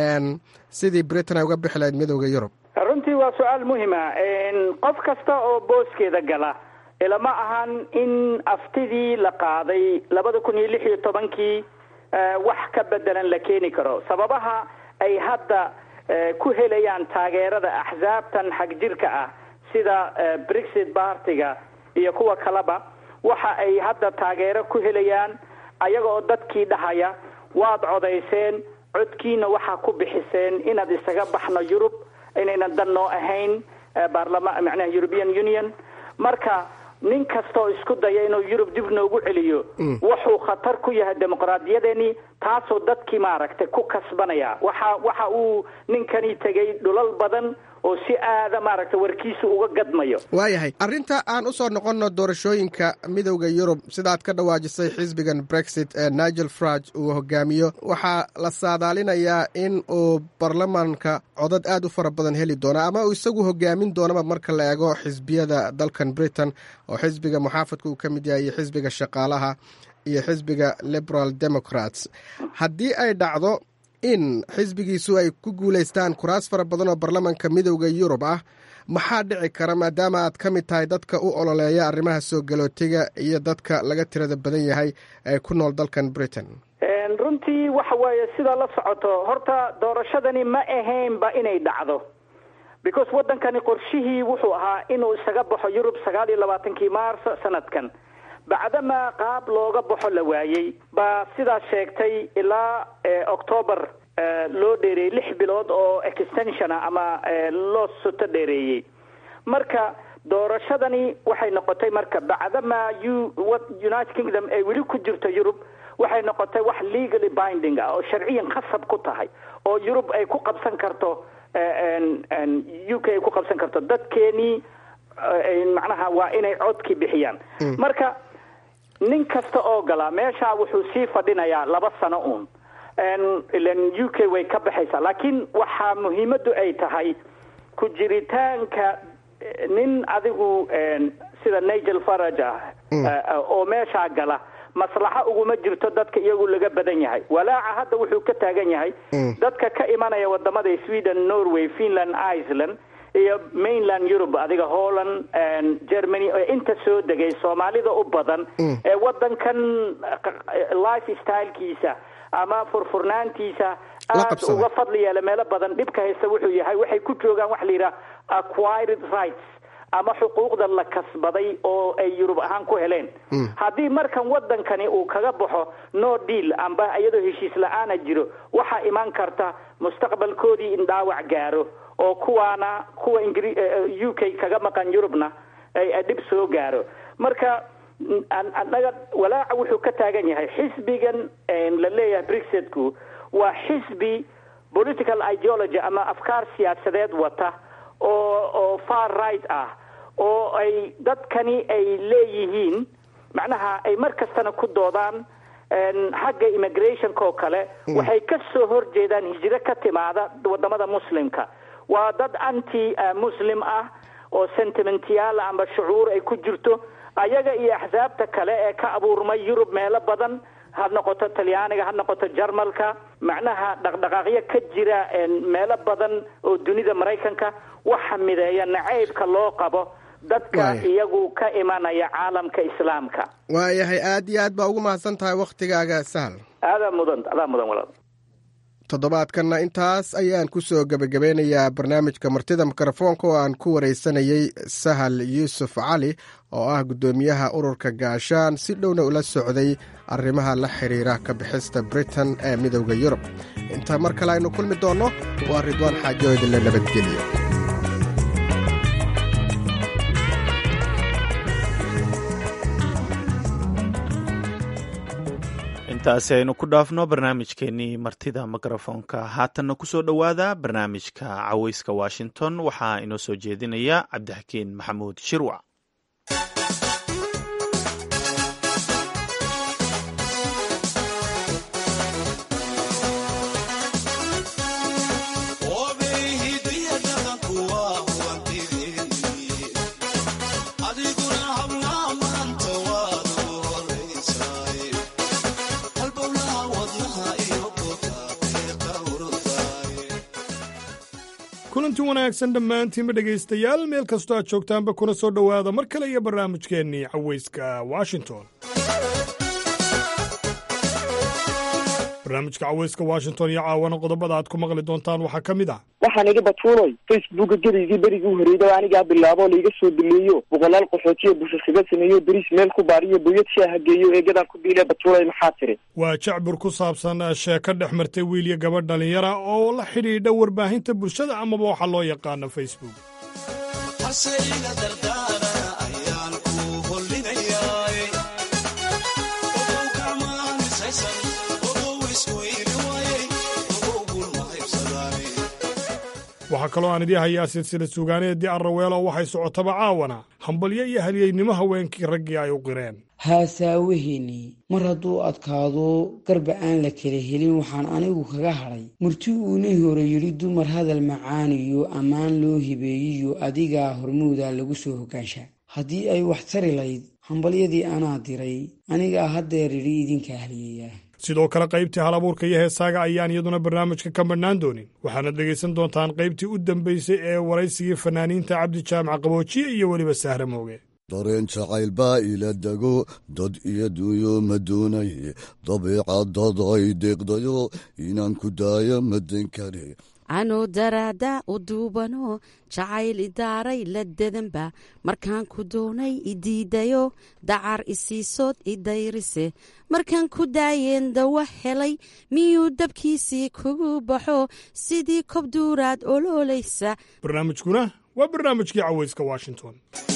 sidii britain ay uga bixi lahayd midooda yurub runtii waa su-aal muhima qof kasta oo booskeeda gala ilama ahan in aftidii la qaaday labada kun iyo lix iyo tobankii wax ka bedelan la keeni karo sababaha ay hadda ku helayaan taageerada axsaabtan xagjirka ah sida brexit bartiga iyo kuwa kaleba waxa ay hadda taageero ku helayaan ayaga oo dadkii dhahaya waad codayseen codkiina waxaa ku bixiseen inaad isaga baxno yurub inaynan dan noo ahayn baarlama macnaha european union marka nin kasta oo isku daya inuu yurub dib noogu celiyo wuxuu khatar ku yahay dimuqraadiyadeeni taasoo dadkii maaragtay ku kasbanaya waxa waxa uu ninkani tegay dhulal badan oo si aada maaragta warkiisu uga gadmayo waayahay arrinta aan u soo noqonno doorashooyinka midowda yurub sidaad ka dhawaajisay xisbigan brexit ee nigel farage uu hogaamiyo waxaa la saadaalinayaa in uu baarlamaanka codad aad u fara badan heli doono ama uu isagu hogaamin doonaba marka la eego xisbiyada dalkan britain oo xisbiga muxaafadka uu ka mid yahay iyo xisbiga shaqaalaha iyo xisbiga liberal democrats haddii ay dhacdo in xisbigiisu ay ku guulaystaan kuraas fara badan oo baarlamaanka midowda yurub ah maxaa dhici kara maadaama aad ka mid tahay dadka u ololeeya arrimaha soo galootiga iyo dadka laga tirada badan yahay ee ku nool dalkan britain runtii waxa weeye sidaa la socoto horta doorashadani ma ahaynba inay dhacdo because waddankani qorshihii wuxuu ahaa inuu isaga baxo yurub sagaal iyo labaatankii maarso sanadkan bacdama qaab looga baxo la waayey baa sidaas sheegtay ilaa octoobar loo dheereeyey lix bilood oo extension ah ama loo soto dheereeyey marka doorashadani waxay noqotay marka bacdama u united kingdom ay weli ku jirto yurub waxay noqotay wax legally binding ah oo sharciyan khasab ku tahay oo yurub ay ku qabsan karto u k ay ku qabsan karto dadkeenii macnaha waa inay codkii bixiyaan marka nin kasta oo galaa meesha wuxuu sii fadhinayaa laba sano uun ilan u k way ka baxaysaa laakiin waxaa muhiimaddu ay tahay ku jiritaanka nin adigu sida nigel farage ah oo meeshaa gala maslaxa uguma jirto dadka iyagu laga badan yahay walaaca hadda wuxuu ka taagan yahay dadka ka imanaya wadamada sweden norway finland iceland iyo mainland europe adiga holland germany oo inta soo degay soomaalida u badan ee wadankan life stylekiisa ama furfurnaantiisa aad uga fadli yeela meelo badan dhibka haysta wuxuu yahay waxay ku joogaan waxa la yidhaha acquired rights ama xuquuqda la kasbaday oo ay yurub ahaan ku heleen haddii markan wadankani uu kaga baxo no deal amba iyadoo heshiis la-aana jiro waxaa iman karta mustaqbalkoodii in dhaawac gaaro oo kuwaana kuwa ingri u k kaga maqan yurubna ay dhib soo gaaro marka annaga walaaca wuxuu ka taagan yahay xisbigan la leeyahay brexitku waa xisbi political ideology ama afkaar siyaasadeed wata oo oo far right ah oo ay dadkani ay leeyihiin macnaha ay mar kastana ku doodaan xagga immigrationka oo kale waxay ka soo horjeedaan hijiro ka timaada wadamada muslimka waa dad anti muslim ah oo sentimentyaal amba shucuur ay ku jirto ayaga iyo axsaabta kale ee ka abuurmay yurub meelo badan ha noqoto talyaaniga ha noqoto jarmalka macnaha dhaqdhaqaaqyo ka jira meelo badan oo dunida maraykanka waxa mideeya nacaybka loo qabo dadka iyagu ka imanaya caalamka islaamka waayahay aad iyo aad baa ugu mahadsan tahay wakhtigaaga sahal aadaa mudan adaa mudan walaal toddobaadkanna intaas ayaan ku soo gebagabeynayaa barnaamijka martida mikrofoonka oo aan ku waraysanayey sahal yuusuf cali oo ah guddoomiyaha ururka gaashaan si dhowna ula socday arrimaha la xidhiira ka bixista britain ee midowda yurub inta mar kale aynu kulmi doonno waa ridwaan xaajo idinla nabadgeliyo intaasi aynu ku dhaafno barnaamijkeenii martida mikrofoonka haatanna kusoo dhowaada barnaamijka caweyska washington waxaa inoo soo jeedinaya cabdixakiin maxamuud shirwac kulanti wanaagsan dhammaantiinba dhegaystayaal meel kastoo aad joogtaanba kuna soo dhowaada mar kale iyo barnaamijkeennii caweyska washington barnaamijka caweyska washington iyo caawana qodobada aad ku maqli doontaan waxaa ka mid ah waxaan idhi batuunoy facebooka gadaygii berigii horreeyda anigaa bilaabo laiga soo duleeyo boqolaal qaxootiyo bushasiga sameeyo beriis meel ku baariyo boyad shaaha geeyo eegadaan ku biile batuunoy maxaa tiri waa jacbur ku saabsan sheeko dhex martay wiil iyo gabadh dhalinyara oo la xidhiidha warbaahinta bulshada amaba waxaa loo yaqaano facebook waxaa kaloo aan idii hayaa silsila suugaaneedii arraweelo waxay socotaba caawana hambalyo iyo halyeynimo haweenkii raggii ay u qireen haasaawaheennii mar hadduu adkaado garba aan la kala helin waxaan anigu kaga hadhay murti uunii hore yidhi dumar hadal macaaniyo ammaan loo hibeeyiyo adigaa hormuuda lagu soo hogaanshaa haddii ay wax tari layd hambalyadii anaa diray anigaa haddeer idhi idinka haliyayaa sidoo kale qaybtii hal abuurka iyo heesaaga ayaan iyaduna barnaamijka ka madhnaan doonin waxaana dhegaysan doontaan qaybtii u dambaysay ee waraysigii fanaaniinta cabdi jaamac qaboojiye iyo weliba sahra mooge dareen jacayl baa ila dego dad iyo duuyo ma doonay dabiicadad ay deeqdayo inaan ku daayo madan kare anoo daraada u duubano jacayl idaaray la dedanba markaan ku doonay idiidayo dacar isiisood idayrise markaan ku daayeen dawa helay miyuu dabkiisii kugu baxo sidii kobduuraad oloolaysa barnaamijkuna waa barnaamijkii cawayska washington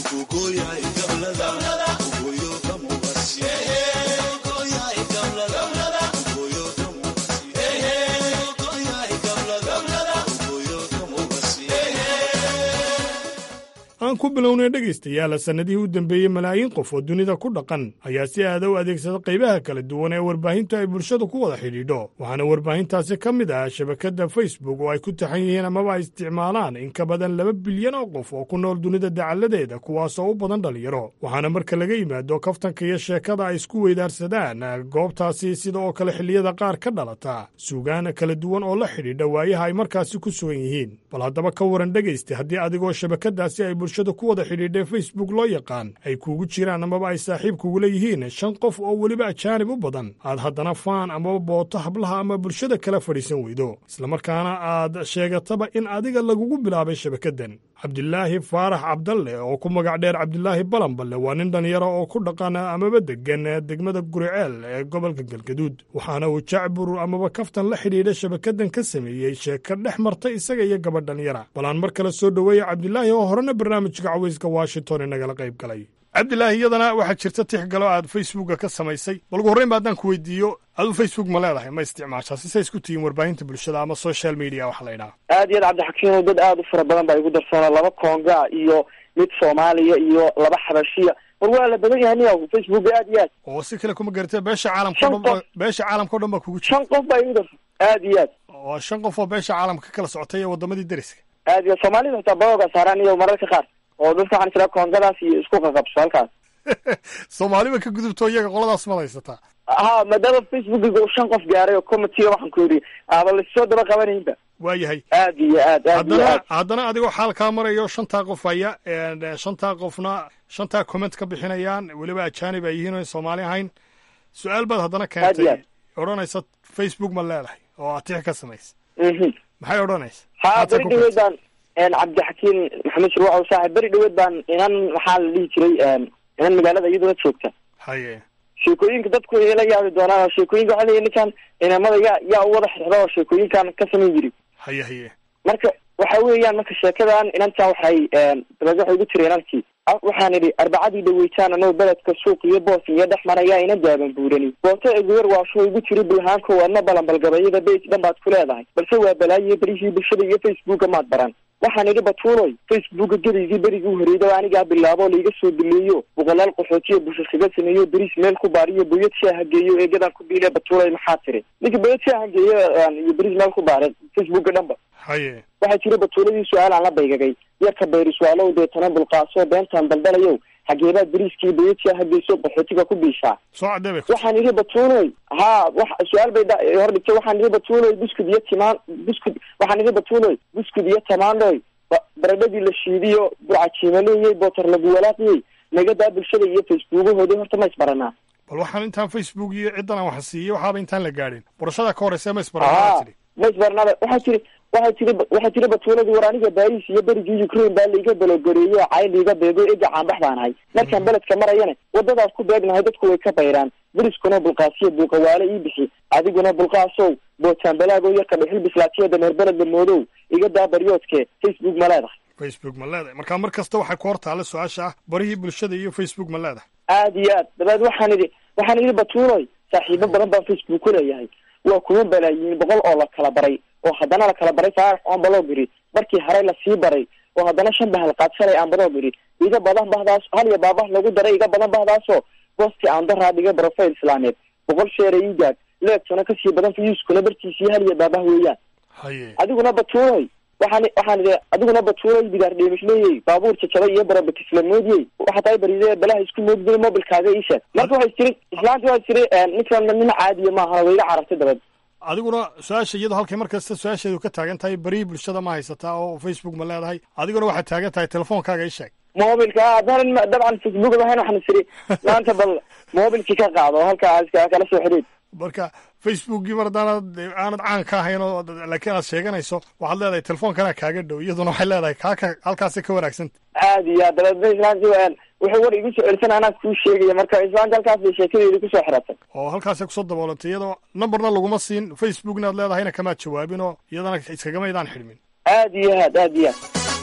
aan ku bilownay dhegaystayaal sannadihii u dambeeyey malaayiin qof oo dunida ku dhaqan ayaa si aada u adeegsada qaybaha kala duwan ee warbaahintu ay bulshada ku wada xidhiidho waxaana warbaahintaasi ka mid ah shabakadda facebook oo ay ku taxan yihiin amaba ay isticmaalaan in ka badan laba bilyan oo qof oo ku nool dunida dacalladeeda kuwaasoo u badan dhallinyaro waxaana marka laga yimaado kaftanka iyo sheekada ay isku weydaarsadaan goobtaasi sida oo kale xilliyada qaar ka dhalata suugaan kala duwan oo la xidhiidha waayaha ay markaasi ku sugan yihiin bal haddaba ka waran dhegaysta haddii adigoo shabakadaasi ay bulshada ku wada xidhiidhay facebook loo yaqaan ay kuugu jiraan amaba ay saaxiib kugula yihiin shan qof oo weliba ajaanib u badan aad haddana faan amaba booto hablaha ama bulshada kala fadhiisan weydo islamarkaana aad sheegataba in adiga lagugu bilaabay shabakaddan cabdilaahi faarax cabdalle oo ku magac dheer cabdilaahi balanballe waa nin dhallinyaro oo ku dhaqan amaba deggan degmada guriceel ee gobolka galgaduud waxaana uu jacbur amaba kaftan la xidhiidha shabakaddan ka sameeyey sheeko dhex marta isaga iyo gabadh dhallinyara bal aan mar kale soo dhoweeya cabdilaahi oo horena barnaamijka cawayska washington inagala qayb galay cabdilaahi iyadana waxaa jirta tix galo aad facebooka ka samaysay bal ugu horreyn ba haddaan ku weydiiyo aduu facebook ma leedahay ma isticmaashaa si say isku tihiin warbaahinta bulshada ama social media waxa la ydhaha aad iyo aad cabdixakiino dad aada u fara badan baa igu darsoona laba konga iyo mid soomaaliya iyo laba xabashiya war waa la badan yahay niya facebook aad iyo aad oo si kale kuma garatee beesha caalamka o dhan beesha caalamka o dhan baa kugu jira shan qof baa igu darsan aad iyo aad waa shan qof oo beesha caalamka ka kala socotay ee wadamadii deriska aad iyo soomaalida xitaa baoga saaraan iyo mararka qaar oo dadka waxaan israa kongadaas iyo isku qaqabso halkaas soomaaliba ka gudubto iyaga qoladaas ma haysataa ha maadaama facebookiga uu shan qof gaaray oo commitee waxaan ku yidhi aaba lasoo daba qabanaynba waa yahay aad iyo aad aad iyo haddana aad haddana adigoo xaal kaa marayo shantaa qof haya shantaa qofna shantaa comment ka bixinayaan weliba ajaanib ay yihiin oo soomaali ahayn su-aal baad haddana Aad iyo keentay odhanaysa facebook ma leedahay oo atix ka samaysa mhm maxay odhanaysa ha beri dhaweed baan cabdixakiin maxamed shirwacow saaxib beri dhaweed baan inan maxaa la dhihi jiray inan magaalada iyaduna joogta haye sheekooyinka dadku ay la yaabi doonaan oo sheekooyinka waxaa leeyahay ninkan inamada yaa yaa u wada xirxiro oo sheekooyinkan ka samayn jiri haye haye marka waxa weeyaan marka sheekadan inantan waxay dabeed waxay ugu tiri inankii "Ah, waxaan idhi arbacadii dhaweytaan anoo beledka suuq iyo boos iyo dhex maraya ina daaban buurani booto eguwer waashuu igu tiri bulhaanko waadna balanbalgabayada bage dhan baad ku leedahay balse waa balaayiyo berihii bulshada iyo facebooka maad baran waxaan idhi batuuloy facebooka gedaygii berigii u horeeyda oo anigaa bilaabo laiga soo duleeyo boqolaal qaxootiyo bulsho kaga sameeyo beriis meel ku baariyo boyad shaaha geeyo eegadan ku biile batuuloy maxaa tiri ninka boyad shaaha geeyo aan- iyo beriis meel ku baare facebooka dhanba haye waxaa jira batuuladii su-aal aan la baygagay yarka bayri su-aalow deetana bulqaasoo beentaan daldalayow xageebaad beriiskii bayadshaaha hageyso qaxootiga ku biishaa soo cadee bay waxaan idhi batuuloy ha wax su-aal bay dha- hor dhigtay waxaan idhi batuuloy buskud iyo timaan buskud waxaan idhi batuuloy buskud iyo tamaandhoy ba- baradhadii la shiidiyo burcajiimaleyey bootar lagu walaaqiyey nagadaa bulshada iyo facebookahoodii horta ma isbaranaa bal waxaan intaan facebook iyo ciddan aan wax siiyey waxaaba intaan la gaadhin barashada ka horeysa ma ha isbaraa tidhi ma isbarnaaba waxaa jiri waxaa jiri waxaa jiri batuuladii war aniga baris iyo berigii ukraine baa laiga balogoreeyey oo cay liiga beego ega caanbax baan ahay markaan beledka marayana wadadaas ku beegnahay dadku way ka bayraan beriskuna bulqaasiyo buuqawaale ii bixi adiguna bulqaasow bootaan balaago yarka dhuxul bislaatiyo dameer beledla moodow iga daa baryoodke facebook ma leedahay facebook ma leedahay marka mar kasta waxay ku hor taalla su-aasha ah barihii bulshada iyo facebook ma leedahay aad iyo aad dabeed waxaan idhi waxaan idhi batuuloy saaxiibo badan baan facebook ku leeyahay waa kuma balaayiin boqol oo la kala baray oo haddana la kala baray faarax oon balogiri markii haray lasii baray oo haddana shan bahal qaadsanay aan badoog idhi iga badan bahdaas hal iyo baabah lagu daray iga badan bahdaasoo boosti aan daraa dhigay profile islaameed boqol sheera ii gaad leegtuna kasii badan fiyuuskuna bartiisii hal iyo baabah weeyaan adiguna batuunoy waxaan waxaan idhi adiguna batuunoy bidaar dheemishleeyey baabuur jajabay iyo barabakislamoodiyey waxa tahay baridee balaha isku moodgeli mobilkaaga ii sheeg marka waxay tiri islaanti waxay tiri ninkan nin caadiya maahana way iga carartay dabad adiguna su-aasha iyadoo halkay markasta su-aasheedu ka taagan tahay beri bulshada ma haysataa oo facebook ma leedahay adiguna waxaad taagan tahay telefoonkaaga ii sheeg mobilka haddaanan dabcan facebook lahayn waxaan isiri maanta bal mobilkii ka qaado oo halkaas kala soo xidhiid marka facebookii mar haddaanad aanad caan ka ahayn oo laakiin aad sheeganayso waxaad leedahay telefoonkanaa kaaga dhow iyaduna waxay leedahay kaaka halkaasay ka wanaagsanta aad iyo aad dabeedna islaanti wuxuu war igu soo celisan anaa kuu sheegaya marka islaanti halkaas bay sheekadeedi kusoo xiratay oo halkaasay kusoo daboolantay iyadoo numberna laguma siin facebookna aad leedahayna kamaad jawaabin oo iyadana iskagamaydaan xidhmin aad iyo aad aad iyo aad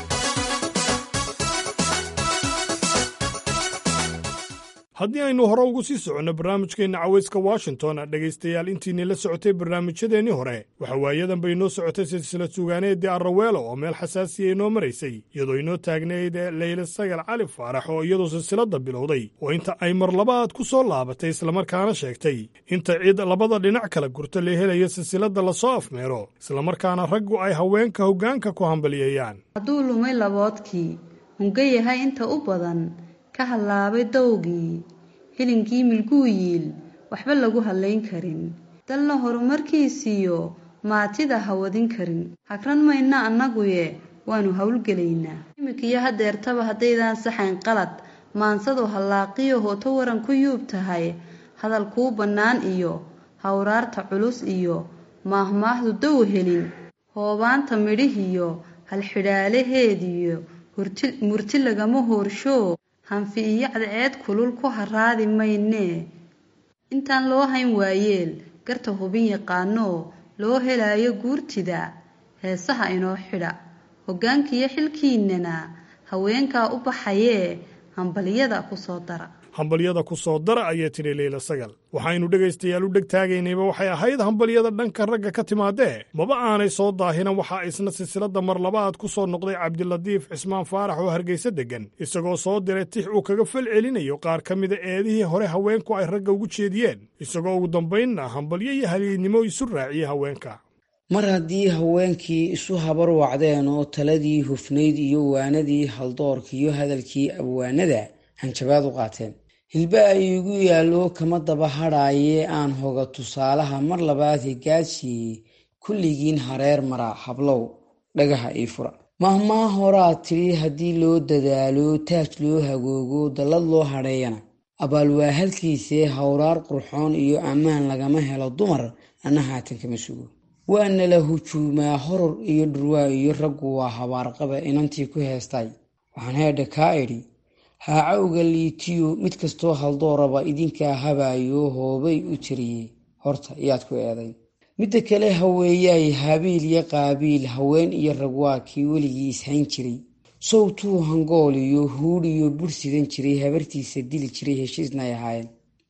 haddii aynu hore ugu sii soconno barnaamijkeenna cawayska washington dhegaystayaal intiinii la socotay barnaamijyadeennii hore waxa waayadan bay inoo socotay silsilad sugaaneedii arraweelo oo meel xasaasiya inoo maraysay iyadoo inoo taagnayd leyle sagal cali faarax oo iyadoo silsiladda bilowday oo inta ay mar labaad ku soo laabatay islamarkaana sheegtay inta cid labada dhinac kala gurto la helayo silsiladda lasoo afmeero islamarkaana raggu ay haweenka hoggaanka ku hambalyeeyaan hadduu lumay laboodkii hunga yahay inta u badan ka hallaabay dawgii hilinkii milguu yiil waxba lagu hadlayn karin dalna horumarkiisiyo maatida ha wadin karin hagran mayna annaguye waannu howlgelaynaa iminkiyo hadeertaba haddaydaan saxayn qalad maansadu hallaaqiyo hooto waran ku yuub tahay hadal kuu bannaan iyo hawraarta culus iyo maahmaahdu dow helin hoobaanta midhihiyo halxidhaalaheediyo murti lagama hoorsho hanfi iyo cadceed kulul ku haraadi maynee intaan loo hayn waayeel garta hubin yaqaanoo loo helaayo guurtida heesaha inoo xidha hoggaankiiyo xilkiinnana haweenkaa u baxayee hambaliyada ku soo dara hambalyada ku soo dara ayay tidhi leyla sagal waxaynu dhegaystayaal u dheg taagaynayba waxay ahayd hambalyada dhanka ragga ka timaadee maba aanay soo daahinan waxaa isna silsiladda mar labaad ku soo noqday cabdilatiif cismaan faarax oo hargaysa deggan isagoo soo diray tix uu kaga fal celinayo qaar ka mida eedihii hore haweenku ay ragga ugu jeediyeen isagoo ugu dambaynna hambalyo iyo haliidnimo isu raaciyey haweenka mar haddii haweenkii isu habar wacdeen oo taladii hufnayd iyo waanadii haldoorka iyo hadalkii abwaanada hanjabaad u qaateen hilba ay igu yaallo kama daba hadhaayee aan hoga tusaalaha mar labaad higaadsiiyey kulligiin hareer mara hablow dhagaha ii fura mahmaa horaa tidhi haddii loo dadaalo taaj loo hagoogo dallad loo hadheeyana abaal waa halkiisee hawraar qurxoon iyo ammaan lagama helo dumar anna haatan kama sugo waana la hujuumaa horor iyo dhurwaa iyo raggu waa habaarqaba inantii ku heestay waxaan heedha kaa idhi haacawga liitiyo mid kastoo haldooraba idinkaa habaayo hoobay u tiriyey horta yaad ku eedayn midda kale haweeyaay habiil iyo qaabiil haween iyo rag waa kii weligii ishayn jiray sowtuu hangool iyo huudh iyo bur sidan jiray habartiisa dili jiray heshiisnay ahaayeen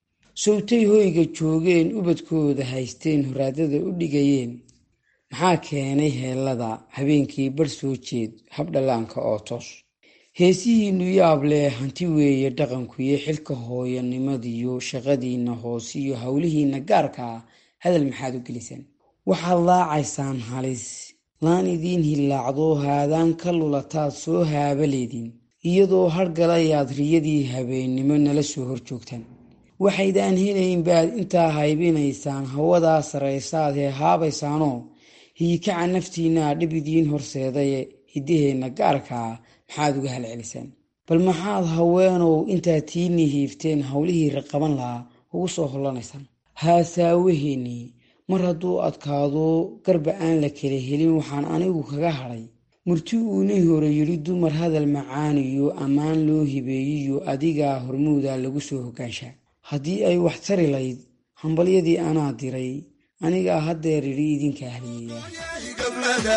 sowtay hoyga joogeen ubadkooda haysteen horaadada u dhigayeen maxaa keenay heellada habeenkii bar soo jeed habdhallaanka oo toos heesihiinnu yaab leh hanti weeye dhaqankuyo xilka hooyanimadiyo shaqadiinna hoosiyo howlihiinna gaarka ah hadal maxaad u gelisaan waxaad laacaysaan halis laan idiin hillaacdo haadaan ka lulataad soo haabaleedin iyadoo hargalayaad riyadii habeennimo nala soo hor joogtaan waxaydaan helayn baad intaa haybinaysaan hawadaa sarraysaad hee haabaysaanoo hiikaca naftiinaa dhib idiin horseedaye hiddaheenna gaarkaa maxaad uga halcelisaan bal maxaad haweenow intaad tiinii hiifteen howlihii raqaban lahaa ugu soo hollanaysaan haasaawaheennii mar hadduu adkaado garba aan la kala helin waxaan anigu kaga hadhay murti uunii hore yidhi dumar hadal macaaniyo ammaan loo hibeeyiyo adigaa hormuuda lagu soo hogaanshaa haddii ay wax tari layd hambalyadii anaa diray anigaa haddeer idhi idinka ahliyeeya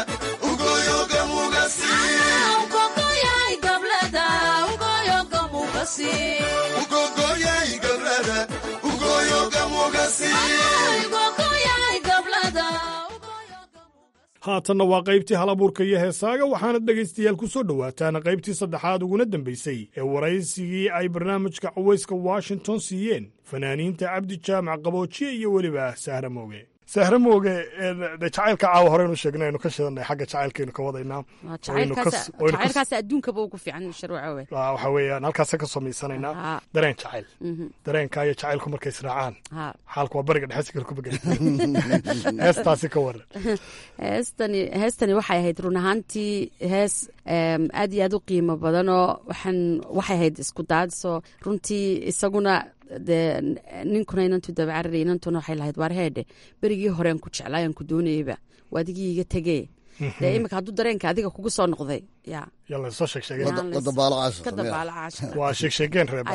haatanna waa qaybtii hal abuurka iyo heesaaga waxaana dhegaystayaal ku soo dhowaataan qaybtii saddexaad uguna dambaysay ee waraysigii ay barnaamijka cawayska washington siiyeen fanaaniinta cabdi jaamac qaboojiye iyo weliba sahra mooge sahra mooge de jacaylka caawa horeynu sheegnay aynu ka shidanay xagga jacaylkaynu ka wadaynaa jacaylkaas adduunkaba ugu fiican sharwacowe waxa weeyaan halkaasa ka samaysanaynaa dareen jacayl dareenka iyo jacaylku markay israacaan xaalku waa bariga dhexe sikal ku began heestaasi ka waran heestani heestani waxay ahayd run ahaantii hees aad iyo aad u qiimo badanoo waxaan waxay ahayd isku daadso runtii isaguna dee ninkuna inantu dabacarari inantuna waxay lahayd waar heedhe berigii horean ku jeclaayaan ku doonayeyba waa adigii iga tegee dee imika hadduu dareenka adiga kugu soo noqday ya yalla soo sheeg sheegeen ka dabaalo caashqa waa sheeg sheegeen reeb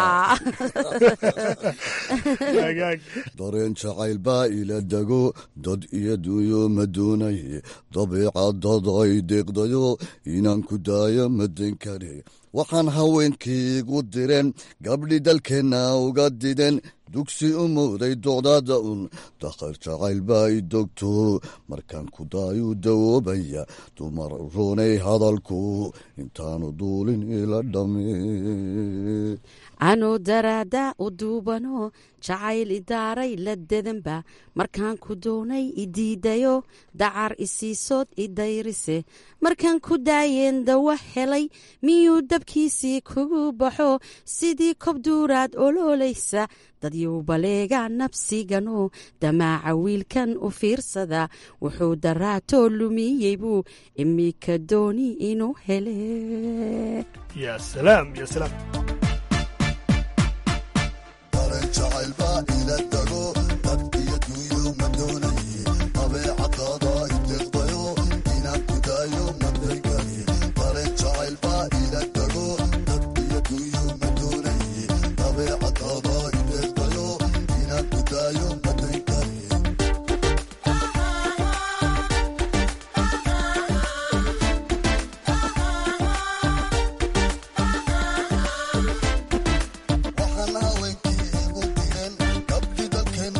dareen jacayl baa ila dego dad iyo duuyo ma doonaye dabiicadad ay deeqdayo inaan ku daayo madan kare waxaan haweenkiigu direen gabdhi dalkeenna uga dideen dugsi u mooday docdaada un dakhar jacayl baa i dogto markaan ku daayuu dawoobaya dumar roonay hadalku intaanu duulin ila dhame anuu daraada u duubano jacayl idaaray la dedanba markaan ku doonay idiidayo dacar isiisood idayrise markaan ku daayeen dawa helay miyuu dabkiisii kugu baxo sidii kobduuraad oloolaysa dadyow baleega nabsigano damaaca wiilkan u fiirsada wuxuu daraatoo lumiyey buu imika dooni inuu hele jacayl baa ila dago dad iyo duuyo ma doonaye dabeecadaada ideeqdayo inaan ku daayo madagani dareen jacayl baa ila dago dad iyo duuyo ma doonaye dabeecadaada ideeqdayo inaan ku daayo madagani waxaan haweenkii igu direen gabdhi dalkeen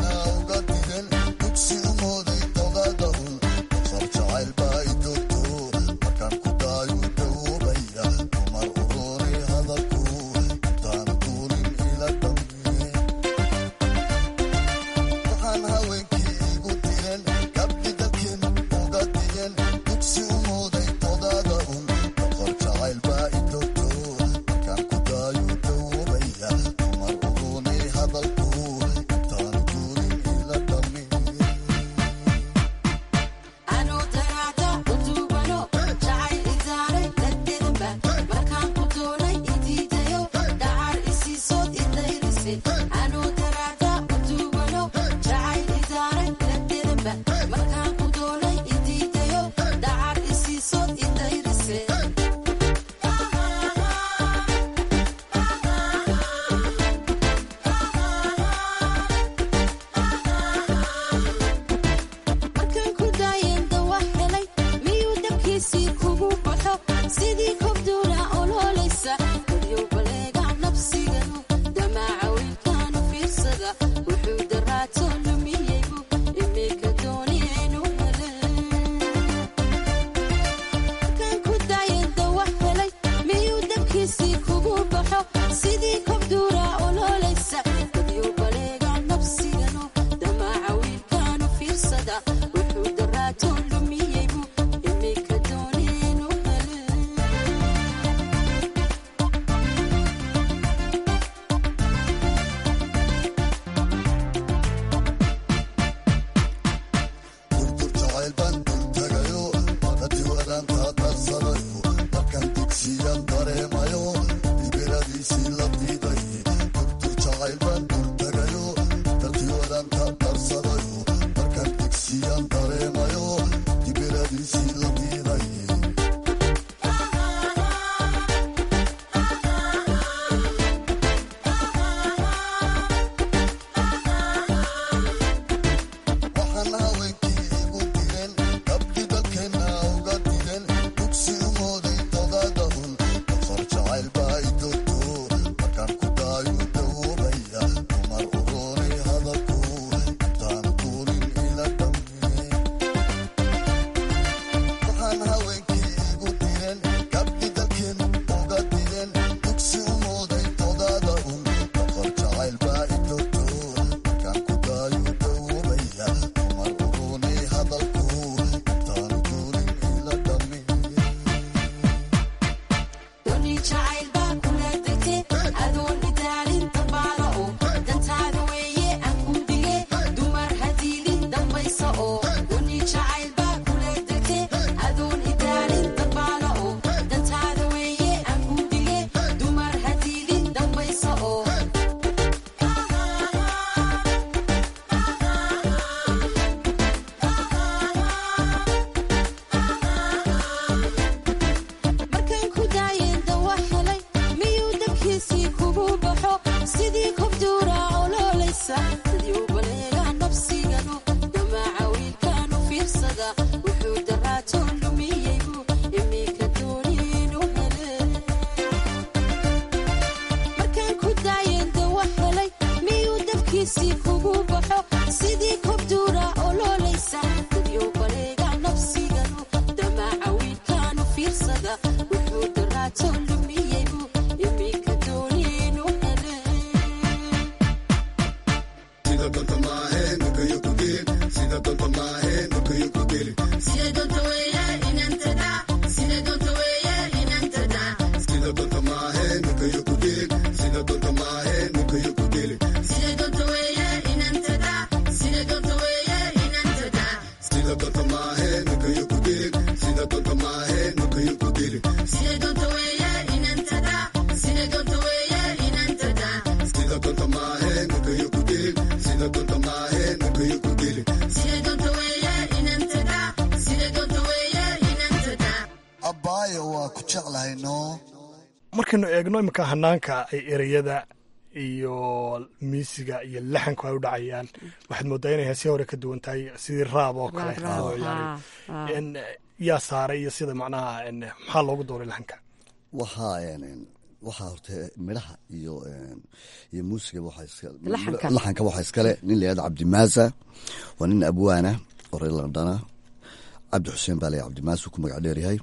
jeclahay noo markaynu eegno iminka hanaanka ay ereyada iyo miisiga iyo laxanku ay u dhacayaan waxaad moodaa inay heesii hore ka duwan tahay sidii raab oo kale oo yani yaa saaray iyo sida macnaha maxaa loogu dooray laxanka waxaa waxaa horta midhaha iyo iyo muusiga Laxanka. laxanka waxaa iskale nin layihahdo cabdimaasa waa nin abwaana oo reer londana cabdi xuseen baa laya cabdimaasa uu ku magac dheer yahay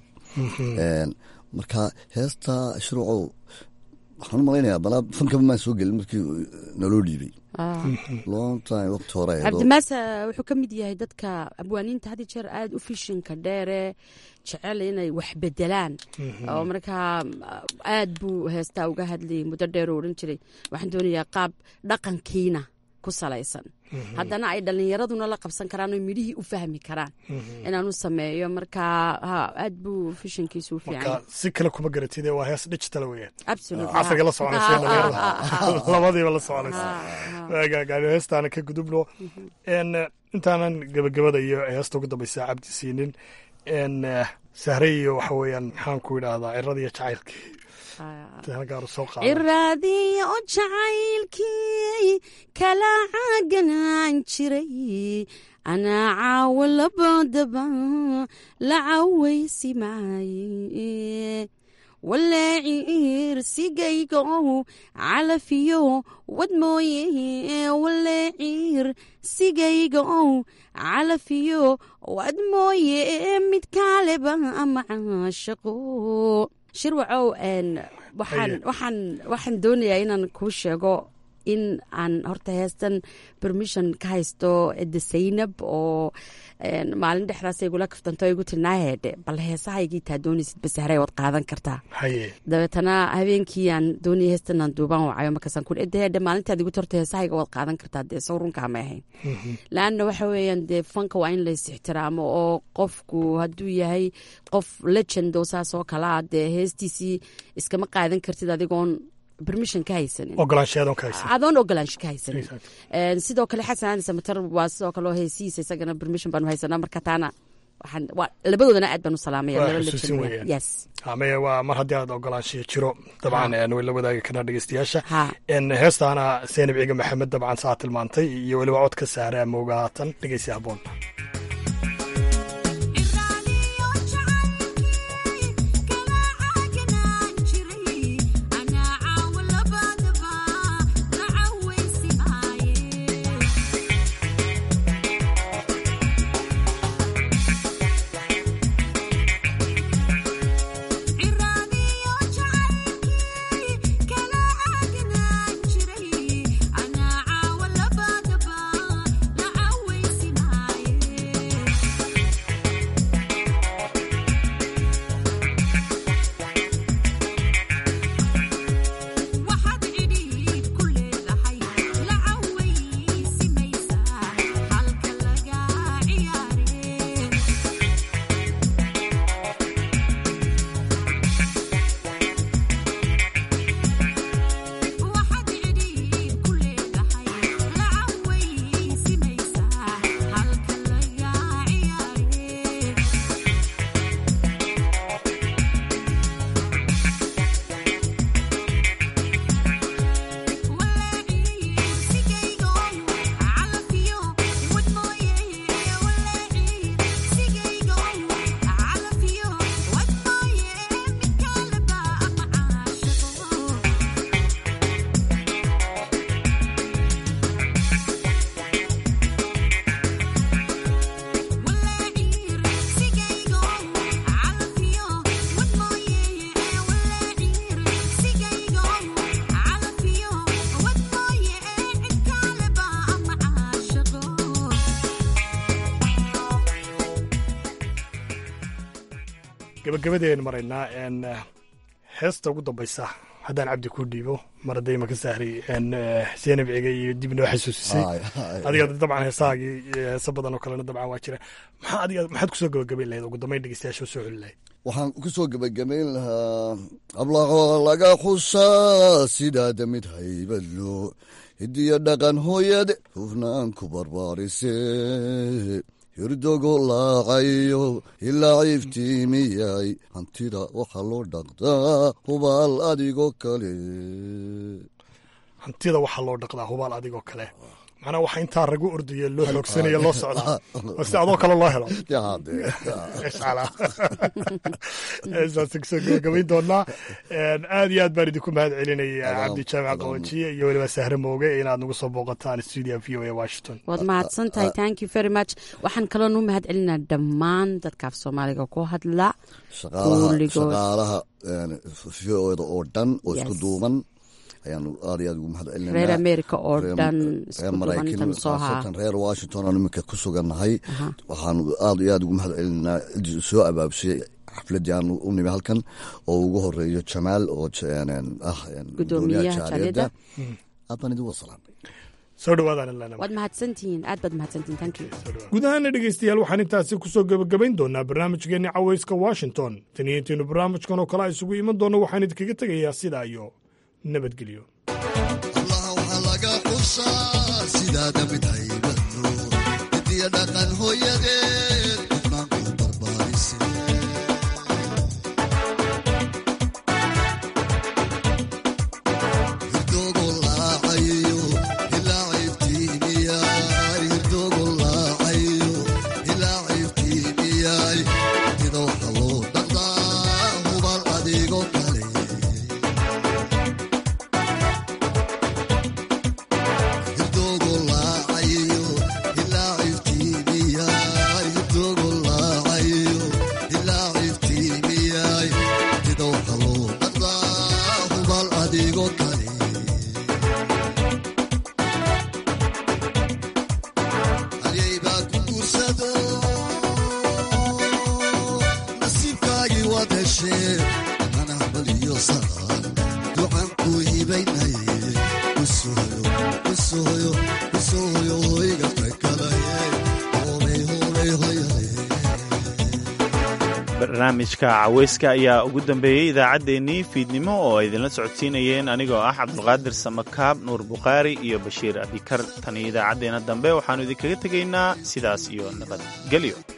marka heesta shruucow waxaan u malaynayaa balaa fankaba maan soo gelin markii naloo dhiibay long time waqti hore ahayd oo- cabdimaasa wuxuu ka mid yahay dadka abwaaniinta had iyo jeer aada u fishinka dheere jecel inay wax bedelaan oo markaa aad buu heestaa uga hadlayay muddo dheer oo odhan jiray waxaan doonayaa qaab dhaqankiina ku salaysan haddana ay dhallinyaraduna la qabsan karaan oo midhihii u fahmi karaan inaanu sameeyo markaa ha aad buu fishinkiisu u fiican marka yahay. si kale kuma garatide waa hees digital weeyaan Absolute. casriga la soconaysa iyo Ah, dhalinyarada ah, ah, ah. labadiiba la soconaysa gaagaani heestaana ka gudubno n intaanan gebagabada iyo heesta ugu dambaysa cabdi siinin n sahre iyo waxa weeyaan maxaan ku idhaahdaa cirada iyo jacaylkii halkaaru soo qaada ciraadii oo jacaylkii kala caganaan jiray anaa caawo labadaba la cawaysi maaye waleeciir sigaygow calafiyo wad mooye waleeciir sigaygow calafiyo wad mooye mid kaaleba ama caashaqo shirwacow n waxaan Haye. waxaan waxaan doonayaa inaan kuu sheego in aan horta heestan permission ka haysto ede saynab oo n maalin dhexdaas igula kaftanto igu tilnaaheedhe bal heesahaygii taa doonaysid basahray waad qaadan kartaa haye dabeetana habeenkii aan doonayay heestan aan duubaan wacayo markaasaan ku edeheedhe maalintaad igu torto heesahayga waad qaadan kartaa dee sow runkaa ma ahayn laanna waxa weeyaan dee fanka waa in lays ixtiraamo oo qofku hadduu yahay qof legend oo saas oo kale ah dee heestiisii iskama qaadan kartid adigoon permission ka haysanin ogolaanshayadoon ka haysan adoon ogolaansho ka haysanin Een, sidoo kale xasan ali samatar waa sidoo kale oo heesihiisa isagana permission baanu haysanaa marka taana waxaan waa labadoodana aad baan u salaamaya waa laba xusuusin legend weeyaan yes ame waa mar haddii aad ogolaanshiya jiro dabcan n way la wadaagi karnaa dhegeystayaasha n heestaana seenab ciiga maxamed dabcan saa tilmaantay iyo weliba codka saare amooga haatan dhegeysi haboon gabagabadeen maraynaa n heesta ugu dambaysa haddaan cabdi ku dhiibo mar hadday maka sahri n seenab ciga iyo dib noo xasuusisay Haay, haay. adiga dabcan heesahaagii iyo heeso badan oo kalena dabcan waa jira maxaa adiga maxaad kusoo gabagabayn lahayd ugu dambayn dhegeystayaasha u soo celi lahayd waxaan ku soo gebagabayn lahaa ablaqoo laga xusaa sidaada mid haybadlo hidiyo dhaqan hooyade hufnaan ku barbaarise hirdogo laacayo ilaa iftiimiyay hantida waxaa loo dhaqdaa hubaal adigoo kale hantida waxaa loo dhaqdaa hubaal adigoo kale macnaa waxa intaa ragu ordaya loo xoogsanaya loo socdaa oo si adoo kale loo helo saas kusoo gabagabayn doonaa aad iyo aad baan idinku mahad celinaya cabdi jaamac qawajiye iyo weliba sahre mooge inaad nagu soo booqataan stuudio v o a washington waad mahadsan tahay thank you very much waxaan kaloo nuu mahad celinaa dhammaan dadkaaf soomaaliga ku hadla shaqaalaha v o da oo dhan oo isku duuban ayaanu aad iyo aad ugu mahad celinaa reer america oo dhan reer maraykan khaasatan reer washington aan iminka ku sugannahay waxaanu aad iyo aad ugu mahad celinaa soo abaabshay xafladii aan u nimi halkan oo ugu horeeyo jamaal oo ah gudoomiyaha jaaliyadda aad baan idin wasalaamay soo dhawaadaan waad mahadsantihiin aad baad mahadsantihiin thank you guud ahaana dhegeystayaal waxaan intaasi kusoo gebagabayn doonaa barnaamijkeenni cawayska washington tan iyo intaynu barnaamijkan oo kale a isugu iman doonno waxaan idinkaga tegayaa sidaa iyo nabadgelyo laga xusaa sidaada mid haybado midiya dhaqan hooyadeed qofnaanku barbaarise hirdogo laacayo ilaa ciftiimiyaay hirdogo laacayo ilaa ciftiimiyaay tida waxa loo dhaqdaa hubal adigo kale barnaamijka caweyska ayaa ugu dambeeyey idaacaddeenii fiidnimo oo ay idinla socodsiinayeen anigoo ah cabdulqaadir samakaab nuur bukhaari iyo bashiir abikar tan iyo idaacaddeenna dambe waxaannu idinkaga tegaynaa sidaas iyo nabadgelyo